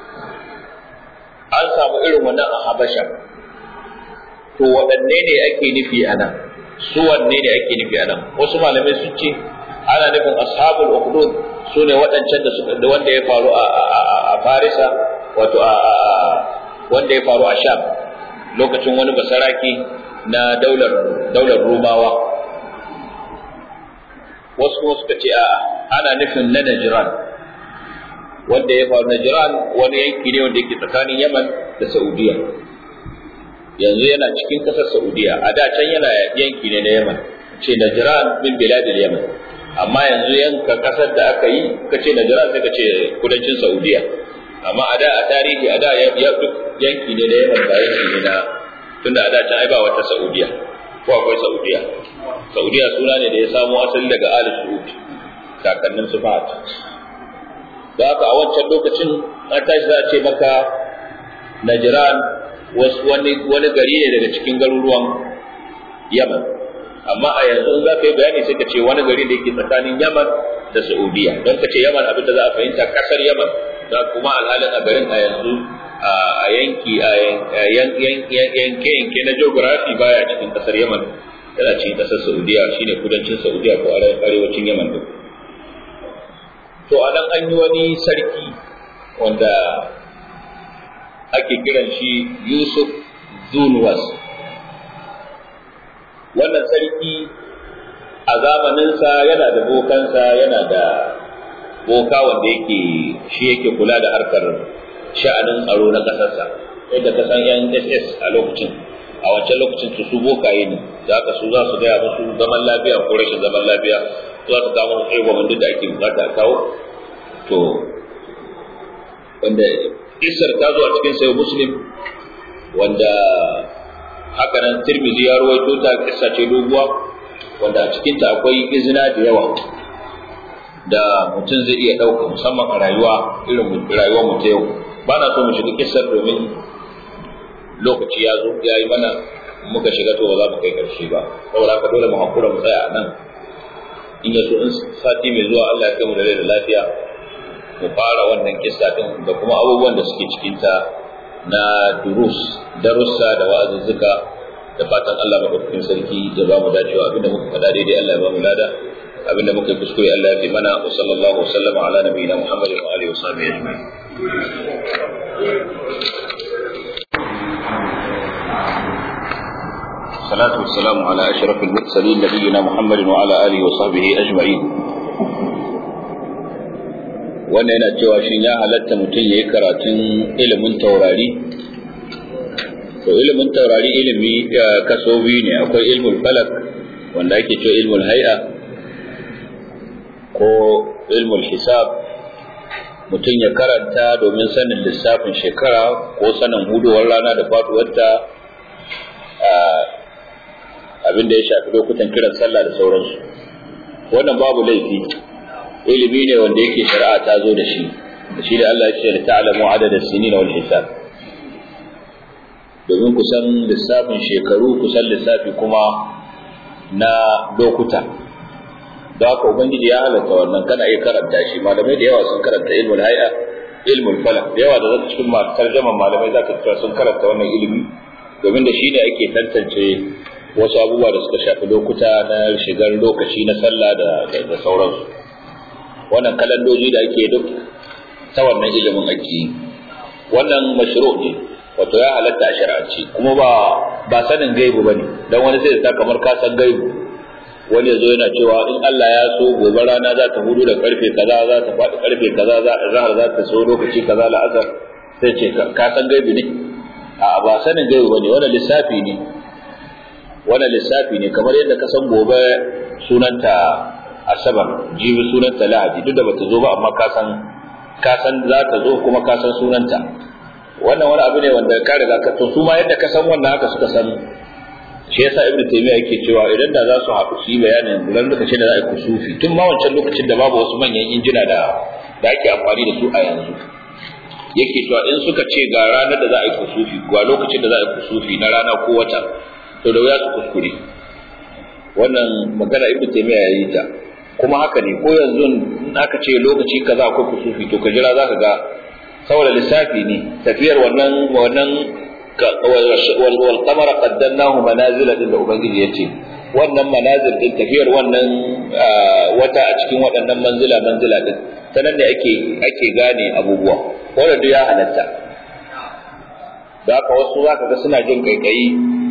an samu irin wannan a habasha to waɗanne ne ake nufi a nan su wanne ne ake nufi a nan wasu malamai sun ce ana nufin ashabul ukhdud su ne waɗancan da wanda ya faru a farisa wato a wanda ya faru a sham lokacin wani basaraki na daular daular rumawa wasu kuma suka ce a ana nufin na najran wanda ya faru najran wani yanki ne wanda yake tsakanin yaman da saudiya yanzu yana cikin ƙasar saudiya a da can yana yanki ne na yaman ce najran min biladil yaman amma yanzu yanka ƙasar da aka yi ka ce najran sai ka ce kudancin saudiya amma a da a tarihi a da ya duk yanki ne da yaman ba yanki ne na tunda a da can ai ba wata saudiya ko akwai saudiya saudiya suna ne da ya samo asali daga ali su'ud kakannin su fahad da haka a wancan lokacin an tashi za a ce maka najran wani wani gari ne daga cikin garuruwan yaman amma a yanzu za ka yi bayani sai ka ce wani gari da yake tsakanin yaman da saudiya don ka ce yaman abin da za a fahimta kasar yaman da kuma alhalin a garin a yanzu a yanki a yanke-yanke na geography baya cikin kasar yaman yana cikin kasar saudiya shine kudancin saudiya ko arewacin yaman din to a nan an yi wani sarki wanda ake kiran shi yusuf zunwas wannan sarki a zamaninsa yana da bokansa yana da boka wanda yake shi yake kula da harkar sha'anin tsaro na ƙasarsa yadda ka san yan ss a lokacin a wancan lokacin su su bokaye ne za ka su za su gaya musu zaman lafiya ko rashin zaman lafiya za su kawo musu tsaye duk da ake bukata a kawo to wanda isar ta zo a cikin sayo muslim wanda haka nan tirmizi ya ruwaito ta kissa ce doguwa wanda a cikinta akwai izina da yawa da mutum zai iya ɗauka musamman a rayuwa irin rayuwar mu ta yau ba na so mu shiga kissar domin lokaci ya zo ya yi mana muka shiga to ba za mu kai karshe ba saboda haka dole mu hakura mu tsaya a nan in ya so in sati mai zuwa Allah ya kai mu da rai da lafiya mu fara wannan kissa din da kuma abubuwan da suke cikin ta na durus darussa da wa'azuzzuka da fatan Allah madaukakin sarki ya ba mu dacewa abinda muka faɗa daidai Allah ya ba mu lada abinda muka yi kuskure Allah ya fi mana wa sallallahu wa sallama ala nabiyina Muhammadin wa alihi wa sahbihi ajma'in الصلاة والسلام على أشرف المرسلين نبينا محمد وعلى آله وصحبه أجمعين wannan yana cewa shin ya halatta mutum ya yi karatun ilimin taurari to ilimin taurari ilimi kaso biyu ne akwai ilmul falak wanda ake cewa ilmul hay'a ko ilmul hisab mutum ya karanta domin sanin lissafin shekara ko sanin huduwar rana da faduwarta abin da ya shafi lokutan kiran sallah da sauransu wannan babu laifi ilimi ne wanda yake shari'a ta zo da shi da shi da Allah ya ce da ta'lamu adada sinin wal hisab domin kusan lissafin shekaru kusan lissafi kuma na lokuta da haka ubangiji ya halatta wannan kana iya karanta shi malamai da yawa sun karanta ilmul hay'a ilmul falak da yawa da zaka cikin tarjaman malamai zaka cewa sun karanta wannan ilimi domin da shi ne ake tantance wasu abubuwa da suka shafi lokuta na shigar lokaci na sallah da da sauransu wannan kalandoji da ake duk ta wannan ilimin ake yi wannan mashru ne wato ya halatta a shari'anci kuma ba ba sanin gaibu bane dan wani sai ta kamar ka san gaibu wani yazo yana cewa in Allah ya so gobe rana za ta hudu da karfe kaza za ta faɗi karfe kaza za zahar za ta so lokaci kaza la'asar sai ce ka san gaibu ne a ba sanin gaibu bane wannan lissafi ne wannan lissafi ne kamar yadda ka san gobe sunanta asabar jibi sunanta lahadi duk da bata zo ba amma ka san ka san za ta zo kuma ka san sunanta wannan wani abu ne wanda ka riga ka to su ma yadda ka san wannan haka suka san shi yasa ibnu taymiya yake cewa idan da za su haɗu su yi bayanin ran lokacin da za a yi kusufi tun ma wancan lokacin da babu wasu manyan injina da da ake amfani da su a yanzu yake cewa in suka ce ga ranar da za a yi kusufi ga lokacin da za a yi kusufi na rana ko wata to da wuya su kuskure wannan magana ibnu taymiya ya yi ta kuma haka ne ko yanzu in aka ce lokaci kaza akwai kusufi to ka jira zaka ga saboda lissafi ne tafiyar wannan wannan wal qamara qaddarnahu manazila din da ubangiji yace wannan manazil din tafiyar wannan wata a cikin waɗannan manzila manzila din sanan ne ake ake gane abubuwa wanda duk ya halatta da haka wasu zaka ga suna jin kaikayi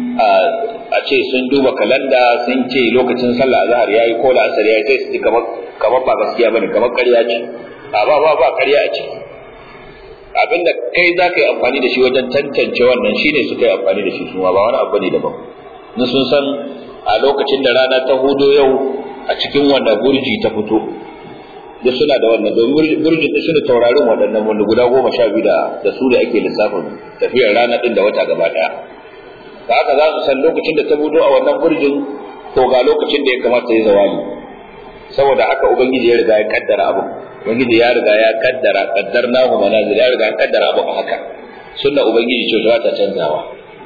a ce sun duba kalanda sun ce lokacin sallah azhar yayi ko da asar yayi sai su ji kamar kamar ba gaskiya bane kamar ƙarya ce a ba ba ba ƙarya a ciki abinda kai za ka yi amfani da shi wajen tantance wannan shine suka yi amfani da shi suma ba wani abu ne daban na sun san a lokacin da rana ta hudo yau a cikin wanda burji ta fito da suna da wannan domin burjin da suna taurarin waɗannan wanda guda goma sha biyu da da su da ake lissafin tafiyar rana ɗin da wata gaba ɗaya da haka za su san lokacin da ta fito a wannan burjin to ga lokacin da ya kamata ya zawali saboda haka ubangiji ya riga ya kaddara abu ubangiji ya riga ya kaddara qaddarnahu manazil ya riga ya kaddara abu haka sunna ubangiji ce ta canzawa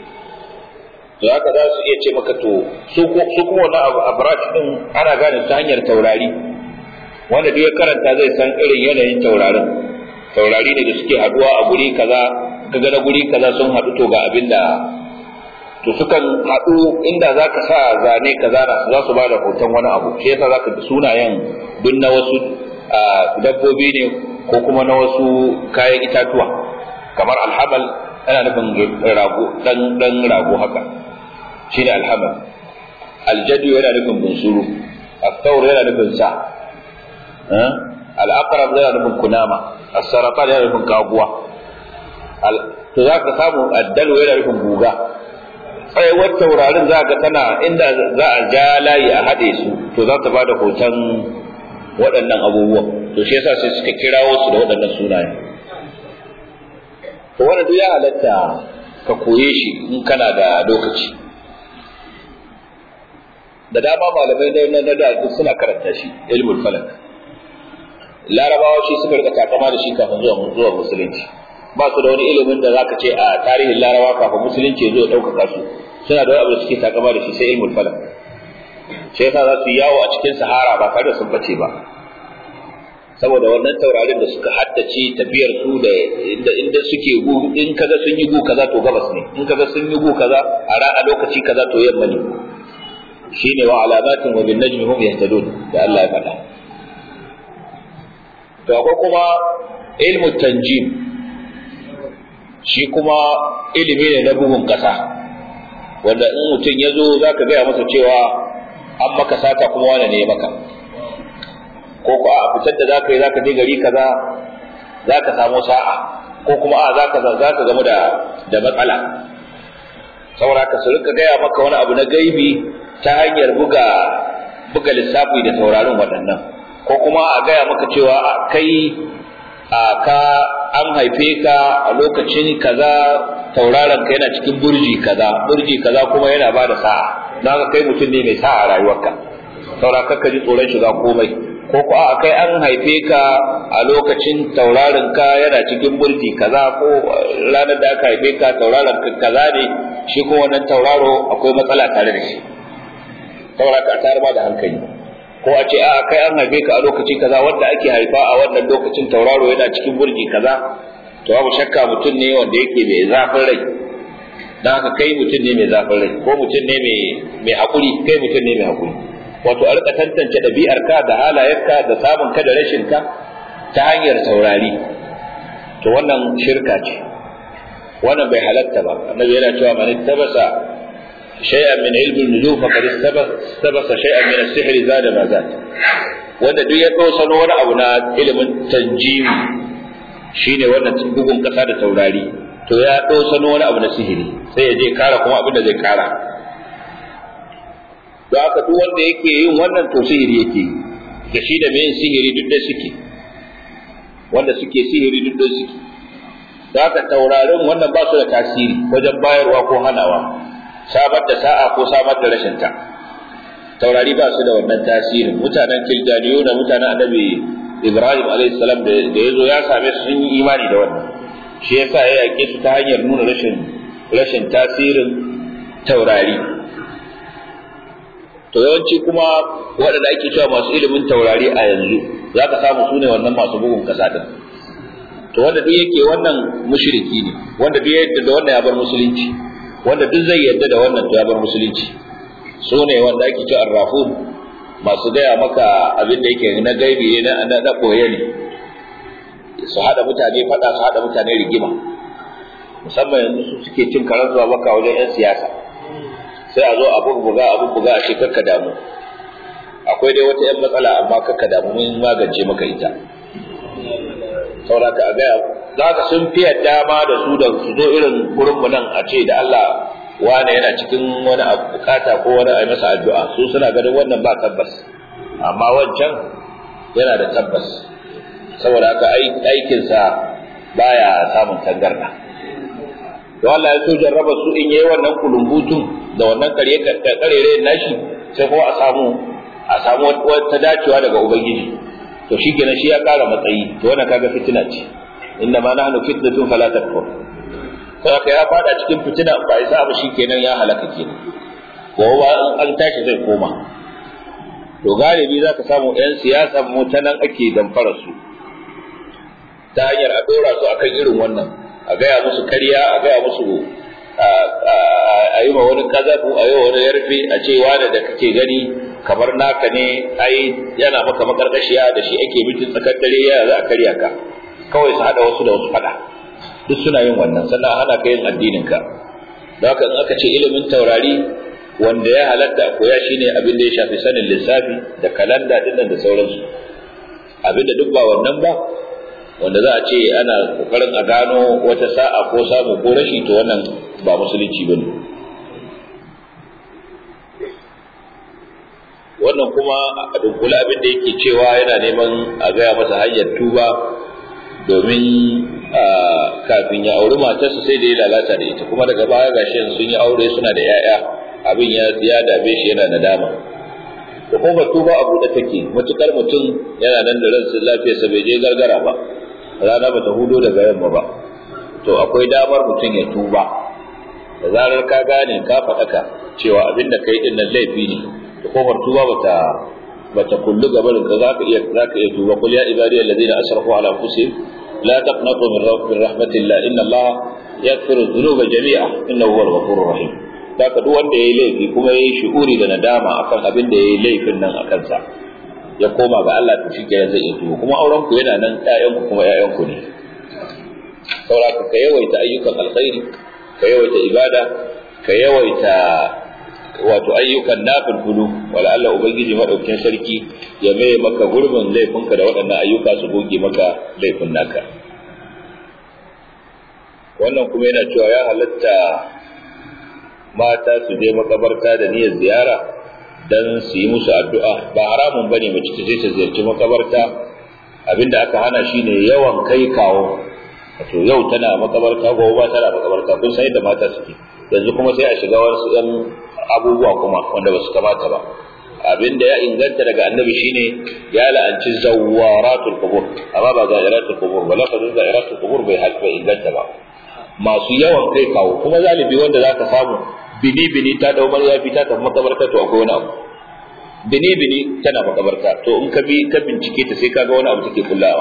to haka za su iya ce maka to su su kuma wannan abu abraj din ana gane ta hanyar taurari wanda duk ya karanta zai san irin yanayin taurarin taurari ne da suke haduwa a guri kaza kaga na guri kaza sun haɗu to ga abin da to sukan haɗu inda za ka sa zane kaza za su ba da hoton wani abu shi yasa za ka sunayen duk na wasu dabbobi ne ko kuma na wasu kayan itatuwa kamar alhamal ana nufin rago dan dan rago haka shine alhamal aljadu yana nufin bunsuru الثور yana nufin sa al-aqrab yana nufin kunama as-saratan yana nufin kaguwa to za ka samu addalu yana nufin guga tsayawar taurarin za ka tana inda za a ja layi a haɗe su to za ta ba da hoton waɗannan abubuwan to shi yasa sai suka kirawo su da waɗannan sunaye to wannan duk ya halatta ka koye shi in kana da lokaci da dama malamai na na da duk suna karanta shi ilmul falak larabawa shi suka rika takama da shi kafin zuwa zuwa musulunci ba su da wani ilimin da zaka ce a tarihin larabawa kafin musulunci ya zo ya ɗaukaka su suna da wani abu da suke takama da shi sai ilmul falak shi yasa za su yawo a cikin sahara ba tare da sun bace ba saboda wannan taurarin da suka haddace tafiyar su da inda inda suke gu in kaga sun yi gu kaza to gabas ne in kaga sun yi gu kaza a a lokaci kaza to yamma ne shine wa alamatin wa bin najmi hum yahtadun da Allah ya faɗa to akwai kuma ilmu tanjim shi kuma ilimi ne na bugun kasa wanda in mutum ya zo za ka gaya masa cewa an maka sata kuma wane ne ya maka ko ko a fitar da zaka yi zaka je gari kaza zaka samu sa'a ko kuma a zaka zaka gamu da da matsala saboda ka su rika gaya maka wani abu na gaibi ta hanyar buga buga lissafi da taurarin waɗannan ko kuma a gaya maka cewa kai a ka an haife ka a lokacin kaza tauraron ka yana cikin burji kaza burji kaza kuma yana bada sa'a na kai mutum ne mai sa'a a rayuwarka saboda ka ji tsoron shiga komai ko ko a kai an haife ka a lokacin tauraron ka yana cikin burji kaza ko ranar da aka haife ka tauraron ka kaza ne shi ko wannan tauraro akwai matsala tare da shi saboda ka tare ma da hankali ko a ce a kai an haife ka a lokaci kaza wanda ake haifa a wannan lokacin tauraro yana cikin burji kaza to babu shakka mutum ne wanda yake mai zafin rai dan haka kai mutum ne mai zafin rai ko mutum ne mai mai hakuri kai mutum ne mai hakuri wato a rika tantance ɗabi'arka da halayenka da samun ka da rashin ka ta hanyar taurari to wannan shirka ce wannan bai halatta ba annabi yana cewa man tabasa shay'an min ilmi nujum faqad tabasa shay'an min as-sihr zada ma zat wanda duk ya sano wani abu na ilimin tanjimi shine wannan bugun kasa da taurari to ya sano wani abu na sihiri sai ya je kara kuma abin da zai kara don haka duk wanda yake yin wannan to sihiri yake yi da shi da mai sihiri duk da suke wanda suke sihiri duk da suke don haka taurarin wannan ba su da tasiri wajen bayarwa ko hanawa samar da sa'a ko samar da rashin ta taurari ba su da wannan tasirin mutanen kiljaniyu da mutanen annabi ibrahim alayhi salam da ya zo ya same su sun yi imani da wannan shi yasa ya yake su ta hanyar nuna rashin rashin tasirin taurari to yawanci kuma waɗanda ake cewa masu ilimin taurari a yanzu za ka samu su ne wannan masu bugun kasa din to wanda duk yake wannan mushriki ne wanda duk yadda da wannan ya bar musulunci wanda duk zai yadda da wannan to ya bar musulunci su ne wanda ake cewa arrafun masu gaya maka abin da yake na gaibi ne na na koye ne su hada mutane fada su hada mutane rigima musamman yanzu su suke cin karar zuwa baka wajen yan siyasa sai a zo a bubbuga a bubbuga a ce kakka damu akwai dai wata yan matsala amma kakka damu mun magance maka ita sauraka a gaya za ka sun fiye dama da su da su zo irin gurinmu nan a ce da Allah wane yana cikin wani bukata ko wani a masa addu'a su suna ganin wannan ba tabbas amma wancan yana da tabbas saboda haka aikinsa baya samun tangarda don Allah ya so jarraba su in yayi wannan kulumbutun da wannan kare karere nashi sai kuma a samu a samu wata dacewa daga ubangiji to shi kenan shi ya kara matsayi to wannan kaga fitina ce inna ma nahnu fitnatun fala takfur sai aka ya fada cikin fitina ba isa ba kenan ya halaka kenan ko ba an tashi zai koma to galibi zaka samu yan siyasa mu ta nan ake damfara su ta hanyar a dora su akan irin wannan a gaya musu karya a gaya musu a yi ma wani kazafu a yi wa wani yarfe a ce wani da kake gani kamar naka ne ai yana maka makarkashiya da shi ake mitin tsakar dare ya za a karya ka kawai su hada wasu da wasu fada duk suna yin wannan sannan hana ka yin addinin ka da haka in aka ce ilimin taurari wanda ya halatta a koya shine abin da ya shafi sanin lissafi da kalanda dinnan da sauransu abin da duk ba wannan ba wanda za a ce ana kokarin a gano wata sa'a ko samu ko rashi to wannan ba musulunci bane wannan kuma a dunkula abin da yake cewa yana neman a gaya masa hanyar tuba domin kafin ya auri matarsa sai da ya lalata da ita kuma daga baya gashi sun yi aure suna da 'ya'ya abin ya ya dame shi yana nadama da kuma tuba a buɗe take matukar mutum yana nan da ransa lafiyarsa bai je gargara ba rana bata hudo daga yamma ba to akwai damar mutum ya tuba da zarar ka gane ka faɗaka cewa abin da kai din nan laifi ne to kofar tuba bata bata kullu gaban ka zaka iya zaka iya tuba qul ya ibadiyal ladina asrafu ala anfusihim la taqnatu min rahmatillah inna allaha yaghfiru dhunuba jami'a innahu huwal ghafurur rahim zaka duk wanda yayi laifi kuma yayi shi'uri da nadama akan abin da yayi laifin nan akan sa ya koma ga Allah to shike zai iya tuba kuma auren ku yana nan ƴaƴan ku kuma ƴaƴan ku ne saboda ka yawaita ayyukan alkhairi ka yawaita ibada ka yawaita wato ayyukan nafilfulu wala Allah ubangiji madaukakin sarki ya mai maka gurbin laifinka da waɗannan ayyuka su goge maka laifin naka wannan kuma yana cewa ya halatta mata su je makabarta da niyyar ziyara dan su yi musu addu'a ba haramun bane mace ta je ta ziyarci makabarta abinda aka hana shine yawan kai kawo wato yau tana makabarta gobe ba tana makabarta kun san yadda mata suke yanzu kuma sai a shiga wasu ɗan abubuwa kuma wanda ba su kamata ba abinda ya inganta daga annabi shine ya la'anci zawaratul qubur amma ba zairatul qubur ba lafazin zairatul qubur bai halfa inganta ba masu yawan kai kawo kuma zalibi wanda zaka samu bini bini ta dau ya fita ta makabarta to akwai wani abu bini bini tana makabarta to in ka bi ka bincike ta sai kaga wani abu take kullawa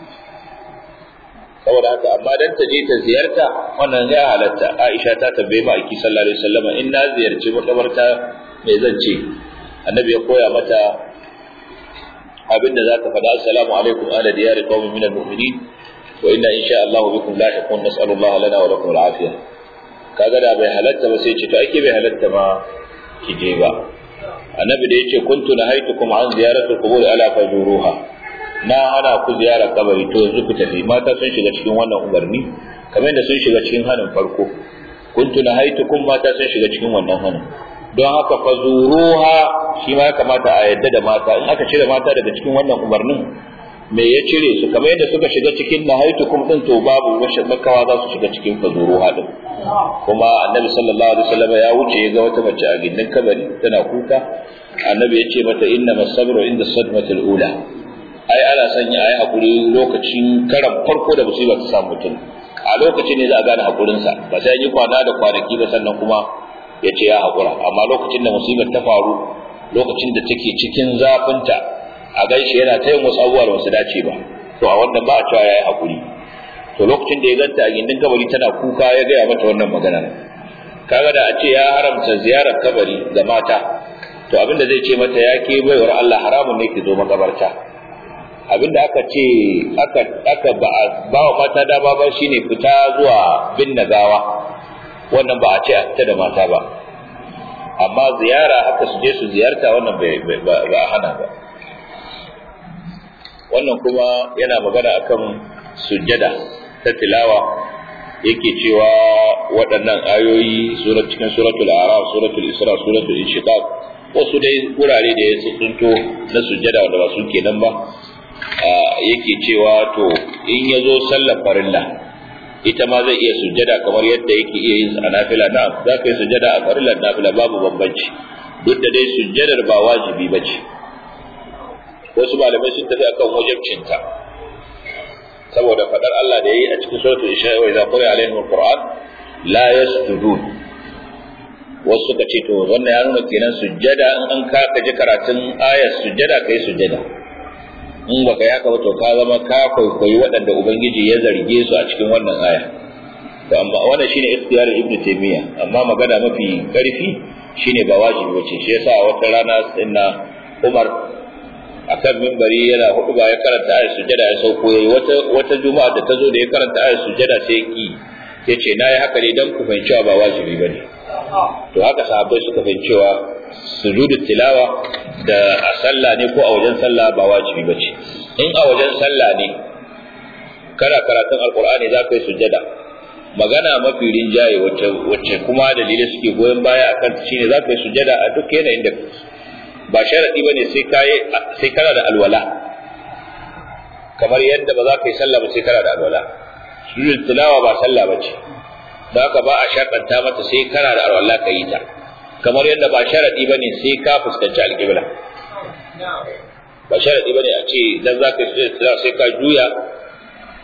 saboda haka amma dan ta je ta ziyarta wannan ya halatta Aisha ta tambaye ma aiki sallallahu alaihi wasallam in na ziyarci makabarta me zan ce annabi ya koya mata abin da za ta faɗa assalamu alaikum ala diyari qaumin minal mu'minin wa inna insha Allah bikum lahiqun nas'alu Allah lana wa lakum al-afiyah kaga da bai halatta ba sai ce to ake bai halatta ma ki je ba annabi da yace kuntu nahaitukum an ziyaratul qubur ala fajuruha na hana ku ziyara kabari to yanzu ku tafi mata sun shiga cikin wannan umarni kamar da sun shiga cikin hanin farko kuntu nahaitukum mata sun shiga cikin wannan hanin don haka fazuruha shi ma ya kamata a yadda da mata in aka cire mata daga cikin wannan umarnin me ya cire su kamar yadda suka shiga cikin nahaitukum din to babu washe makawa za su shiga cikin fazuruha din kuma annabi sallallahu alaihi wasallam ya wuce ya ga wata mace a gindin kabari tana kuka annabi ya ce mata inna masabru inda sadmatul ula ai ana sanya ai hakuri lokacin karan farko da musiba ta samu mutum a lokacin ne za a gane hakurinsa ba sai yi kwana da kwanaki ba sannan kuma ya ce ya hakura amma lokacin da musibar ta faru lokacin da take cikin zafinta a gaishe yana ta yin wasu abubuwa da wasu dace ba to a wannan ba a cewa ya yi hakuri to lokacin da ya ganta a gindin kabari tana kuka ya gaya mata wannan magana kaga da a ce ya haramta ziyarar kabari ga mata to abinda zai ce mata ya ke baiwar Allah haramun ne ki zo makabarta abinda aka ce aka aka ba ba wa mata dama ba shine fita zuwa bin nagawa wannan ba a ce a fita da mata ba amma ziyara haka su je su ziyarta wannan ba a hana ba wannan kuma yana magana akan sujjada ta tilawa yake cewa waɗannan ayoyi surat cikin suratul araf suratul isra suratul inshiqaq wasu dai wurare da ya tsunto na sujjada wanda ba su kenan ba yake cewa to in ya zo sallar farilla ita ma zai iya sujjada kamar yadda yake iya yin a nafila na za ka yi sujjada a farillar nafila babu bambanci duk da dai sujjadar ba wajibi ba ce wasu malamai sun tafi akan wajibcinta saboda fadar Allah da yayi a cikin suratul isha wa idza quri'a alaihim alquran la yasjudun wasu suka ce to wannan ya nuna kenan sujjada in an ka ji karatun ayar sujjada kai sujjada in baka yi haka ba to ka zama ka kwaikwayi waɗanda ubangiji ya zarge su a cikin wannan aya to amma wannan shine ikhtiyar ibnu taymiya amma magana mafi karfi shine ba wajibi bace shi yasa wata rana inna umar akan mimbari yana hudu ba ya karanta ayat sujada ya sauko yayi wata wata juma'a da ta zo da ya karanta ayat sujada sai ki yace nayi haka ne dan ku fahimci ba wajibi bane to haka sahabbai suka fahimci cewa sujudu tilawa da a sallah ne ko a wajen sallah ba wajibi bace in a wajen sallah ne kana karatun alqur'ani za ka yi sujada magana mafi rinjaye wacce wacce kuma dalilai suke goyon baya akan shine za ka yi sujada a duk yanayin da ba sharadi bane sai kai sai kana da alwala kamar yadda ba za ka yi sallah ba sai kana da alwala sujud tilawa ba sallah bace da haka ba a sharɗanta mata sai kana da alwala ka yi ta kamar yadda ba sharadi bane sai ka fuskanci alƙibla ba sharadi bane a ce dan za ka yi sujud tilawa sai ka juya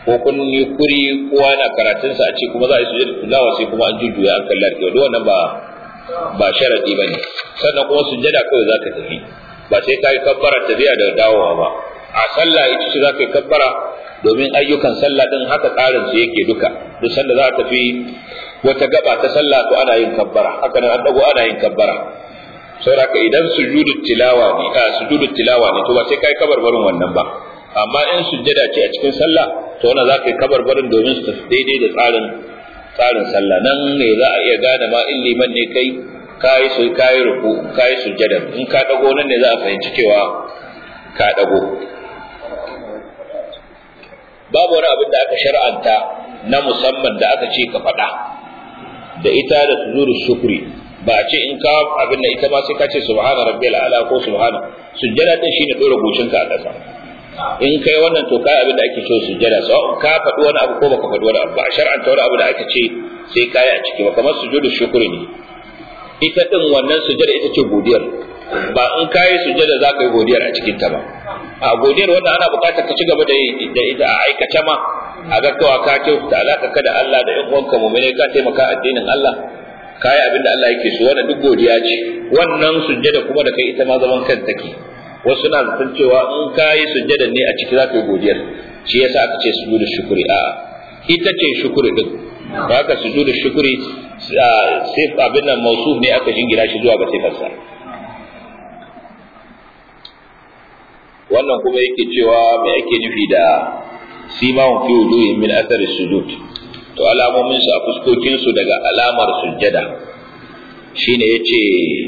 ko kun yi kuri kowa na karatunsa a ce kuma za a yi sujada tilawa sai kuma an jujjuya an kalli alƙibla duk wannan ba ba sharadi ba ne sannan kuma sujada kawai za ka tafi ba sai ka yi kabbara tafiya da dawowa ba a sallah ita ce za ka yi kabbara domin ayyukan sallah din haka tsarin su yake duka duk sanda za a tafi wata gaba ta sallah to ana yin kabbara haka nan an dago ana yin kabbara saboda idan sujudu tilawa ne a sujudu tilawa ne to ba sai kai kabarbarin wannan ba amma in sujjada ce a cikin sallah to wannan za ka yi kabarbarin domin su tafi daidai da tsarin tsarin sallah nan ne za a iya gane ma in liman ne kai kayi su kayi ruku kayi sujjada in ka dago nan ne za a fahimci cewa ka dago babu wani abin da aka shar'anta na musamman da aka ce ka faɗa da ita da sujudu shukri ba a ce in ka abin da ita ma sai ka ce subhana rabbiyal ala ko subhana sujjada din shine dora goshinka a ƙasa in kai wannan to kai abin da ake cewa sujjada so ka faɗi wani abu ko baka faɗi wani abu ba a shar'anta wani abu da aka ce sai kai a ciki ba kamar sujudu shukri ne ita din wannan sujjada ita ce godiyar ba in kai sujjada za ka yi godiyar a cikin ta ba a godiyar wanda ana buƙatar ka ci gaba da da ita a aikace ma a ga kawai ka kyautata alaka ka da Allah da ƴan uwanka mu'mini ka taimaka addinin Allah kai abin da Allah yake so wannan duk godiya ce wannan sujjada kuma da kai ita ma zaman kan take wasu na zaton cewa in ka yi sujjada ne a ciki za ka yi godiyar shi yasa aka ce sujudu shukuri a ita ce shukuri din haka sujudu shukuri sai abin nan mausuf ne aka jingina shi zuwa ga sifarsa wannan kuma yake cewa me ake nufi da simahun fi wujuhin min athari sujud to alamomin su a fuskokin su daga alamar sujjada shine yace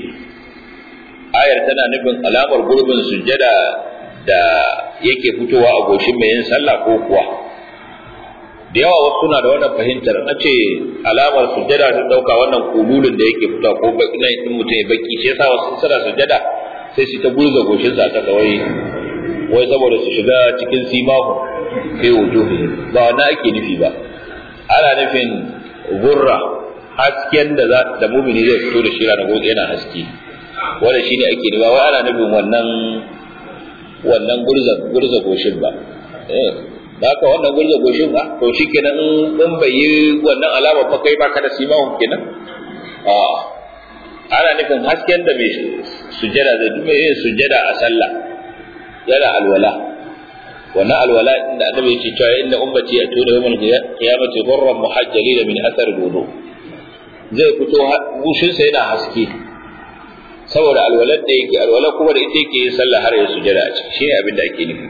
ayar tana nufin alamar gurbin sujjada da yake fitowa a goshin mai yin sallah ko kuwa da yawa wasu suna da wannan fahimtar na ce alamar sujjada sun dauka wannan kululun da yake fitowa ko nan in mutum ya baki shi yasa wasu suna sujjada sai su ta gurza goshin sa ta wai wai saboda su shiga cikin simahu fi wujuhi ba wannan ake nufi ba ana nufin gurra hasken da da mumini zai fito da shi ranar gobe yana haske wanda shine ake nema wai ana nufin wannan wannan gurza gurza goshin ba eh haka wannan gurza goshin ba to shikenan in bai yi wannan alama fa kai baka da simawun kenan a ana nufin hasken da mai sujjada zai dume yin sujjada a sallah yana alwala wannan alwala inda annabi yake cewa inna ummati yatuna yawmal qiyamati ghurran muhajjalina min athar wudu zai fito gushinsa yana haske saboda alwalar da yake alwalar kuma da ita yake yin sallah har ya sujada a ciki shine abin da ake nufi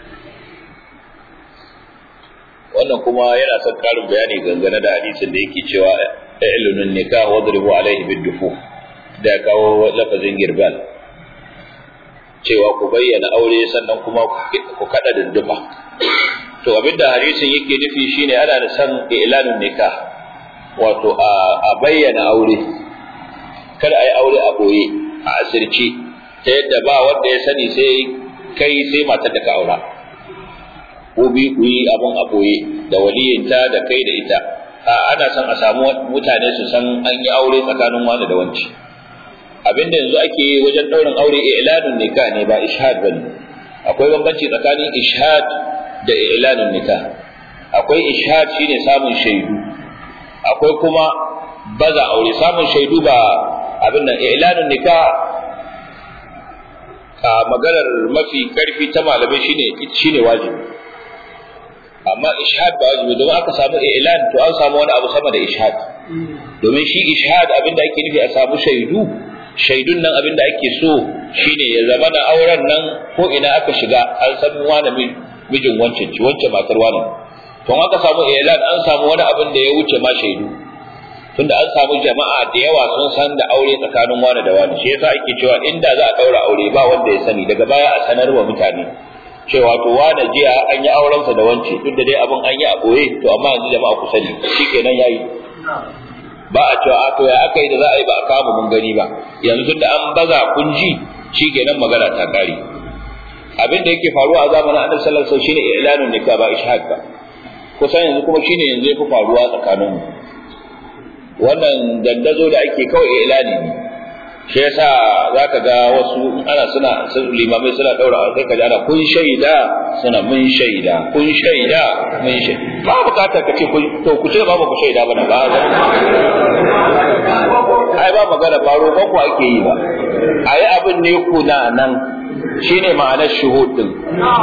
wannan kuma yana son karin bayani gangane da hadisin da yake cewa ilunun nikah wadribu alaihi biddufu da kawo lafazin girbal cewa ku bayyana aure sannan kuma ku kada dindufa to abinda hadisin yake nufi shine ana da san ilanun nikah wato a bayyana aure kada a yi aure a boye a asirce ta yadda ba wanda ya sani sai kai sai matar da ka aura ko bi ku yi abun a boye da waliyinta da kai da ita a ana son a samu mutane su san an yi aure tsakanin wani da wanci abinda yanzu ake yi wajen ɗaurin aure i'lanun nikah ne ba ishad bane akwai bambanci tsakanin ishad da i'lanun nikah akwai ishad shine samun shaidu akwai kuma baza aure samun shaidu ba abin nan i'lanun nikah a maganar mafi karfi ta malamai shine shine wajibi amma ishad ba wajibi domin aka samu i'lan to an samu wani abu sama da ishad domin shi ishad abin da ake nufi a samu shaidu shaidun nan abin da ake so shine ya zama da auren nan ko ina aka shiga an san wani mijin wancan ci wancan matar wani to aka samu i'lan an samu wani abin da ya wuce ma shaidu tunda an samu jama'a da yawa sun san da aure tsakanin wani da wani shi yasa ake cewa inda za a daura aure ba wanda ya sani daga baya a sanar wa mutane cewa to wani jiya an yi aurensa da wance duk da dai abin an yi a boye to amma yanzu jama'a ku sani shikenan yayi ba a cewa to ya aka yi da za a yi ba a kama mun gani ba yanzu da an baza kun ji shikenan magana ta kare abin da yake faruwa a zamanin annabi sallallahu alaihi wasallam shine i'lanun nikah ba ishaq ba kusan yanzu kuma shine yanzu yafi faruwa tsakanin mu wannan dandazo da ake kawai i'lani ne shi yasa zaka ga wasu ana suna limamai suna daura sai ka ji ana kun shaida suna mun shaida kun shaida mun shaida ba bukatar ka ce kun to ku ce ba ku shaida ba na ba ai ba magana ba roƙon ku ake yi ba ayi abin ne kuna nan shine ma'anar shuhud din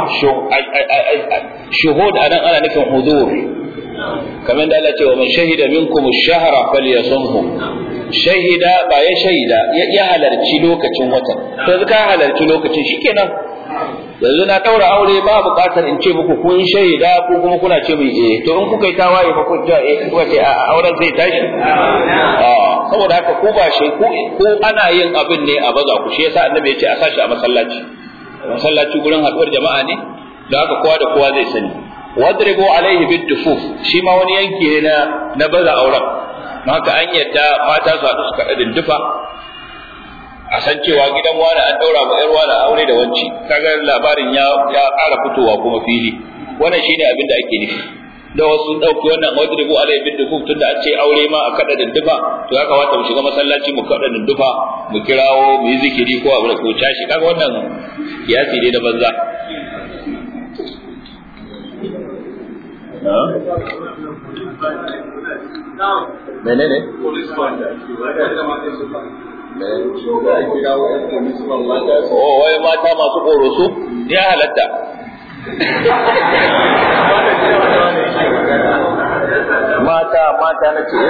shuhud anan ana nufin huzur kamar da Allah ce wa man shahida minkum ash-shahra falyasumhu shahida ba ya shahida ya halarci lokacin watan to ka halarci lokacin shikenan yanzu na daura aure ba buƙatar in ce muku kun shaida ko kuma kuna ce mai eh to in kuka yi tawaye ba kun ce eh kuka ce a auren zai tashi saboda haka ko ba shi ko ana yin abin ne a baza ku shi yasa annabi ya ce a sashi a masallaci masallaci gurin haɗuwar jama'a ne da haka kowa da kowa zai sani wadribu alaihi bidufuf shi ma wani yanki ne na na baza auren haka an yadda mata su haɗu su kaɗa dindufa a san cewa gidan wani an ɗaura ma ƴar wani aure da wanci kaga labarin ya ya ƙara fitowa kuma fili wannan shine abin da ake nufi da wasu ɗauki wannan wadribu alaihi bidufuf tunda an ce aure ma a kaɗa dindufa to ya kamata mu shiga masallaci mu kaɗa dindufa mu kirawo mu yi zikiri ko abu da ko tashi kaga wannan kiyasi ne da banza menene oh wai mata masu koroso ya halatta mata mata na ce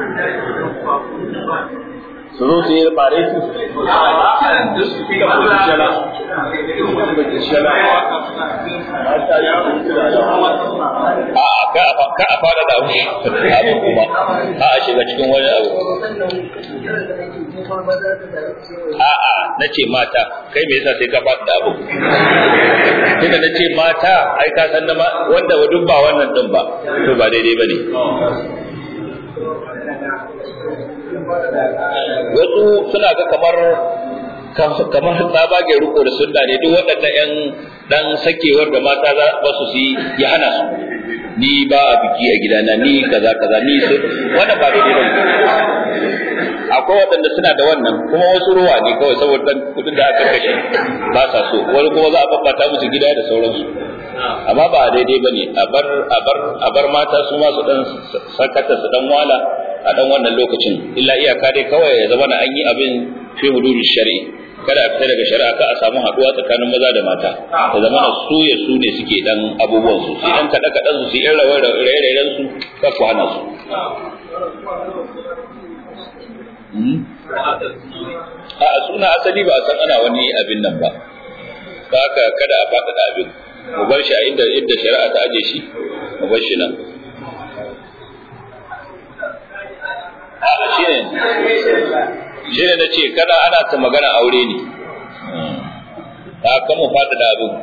su zo su yi bare su a ka a fara da abu kuma a a shiga cikin wani abu a a na ce mata kai me yasa sai ka fara da abu tunda na ce mata ai ka san da wanda duk ba wannan din ba to ba daidai ba ne wasu suna ga kamar kamar tsabagen riko da sunna ne duk waɗannan ƴan dan sakewar da mata za ba su yi ya hana su ni ba a biki a gidana ni kaza kaza ni su wannan ba daidai ba akwai waɗanda suna da wannan kuma wasu ruwa ne kawai saboda dan kudin da aka kashe ba sa so wani kuma za a babbata musu gida da sauransu amma ba daidai ba ne a bar a bar a bar mata su ma su dan sakata su dan wala a dan wannan lokacin illa iyaka dai kawai ya zama na an yi abin fi hududin shari'i kada a fita daga shari'a ka a samu haduwa tsakanin maza da mata ya zama na su ya su ne suke dan abubuwan su su dan kada kadan su su yi raye-rayen su ka ku hana su a suna asali ba a san ana wani abin nan ba ba haka kada a faɗaɗa abin mu bar shi a inda inda shari'a ta aje shi mu bar shi nan a shi ne shi ne na ce kada ana ta magana aure ne a kan mu faɗaɗa abin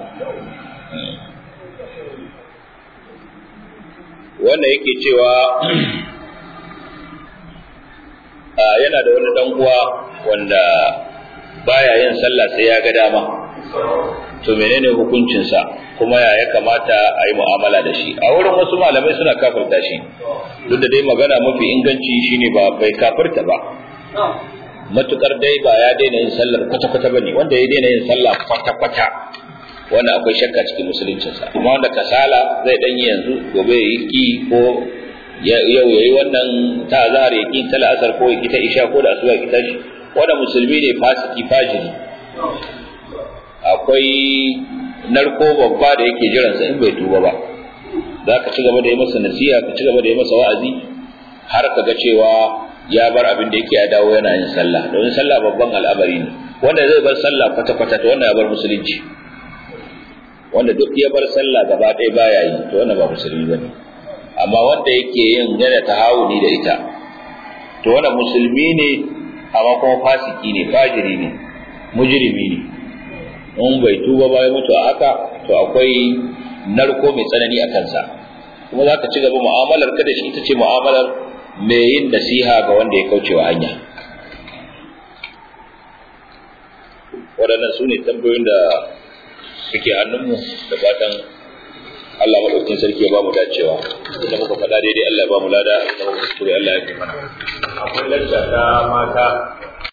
wanda yake cewa yana da wani dan uwa wanda baya yin sallah sai ya ga dama to menene hukuncinsa kuma ya ya kamata a yi mu'amala da shi a wurin wasu malamai suna kafirta shi duk da dai magana mafi inganci shine ba bai kafirta ba matukar dai ba ya daina yin sallar kwata-kwata bane wanda ya daina yin sallah kwata-kwata wannan akwai shakka cikin musuluncinsa amma wanda kasala zai dan yi yanzu gobe ya yi ki ko yau ya yi wannan ta zahar ya ki ta la'asar ko ya ki ta isha ko da asuba ya ki ta shi wanda musulmi ne fasiki fajiri akwai narko babba da yake jiransa in bai tuba ba za ka ci gaba da yi masa nasiha ka ci gaba da yi masa wa'azi har ka ga cewa ya bar abin da yake ya dawo yana yin sallah domin sallah babban al'amari ne wanda zai bar sallah kwata-kwata to wanda ya bar musulunci wanda duk ya bar sallah gaba ɗaya baya yi to wannan ba musulmi ba ne amma wanda yake yin yana tahawuni da ita to wannan musulmi ne amma kuma fasiki ne fajiri ne mujrimi ne in bai tuba ba ya mutu a haka to akwai narko mai tsanani a kansa kuma za ka ci gaba mu'amalar ka da shi ita ce mu'amalar mai yin nasiha ga wanda ya kauce wa hanya waɗannan su ne tambayoyin da suke hannunmu da fatan Allah maɗaukin sarki ya ba mu dacewa da muka faɗa daidai Allah ya ba mu lada da muka kuskure Allah ya fi mana akwai lacca ta mata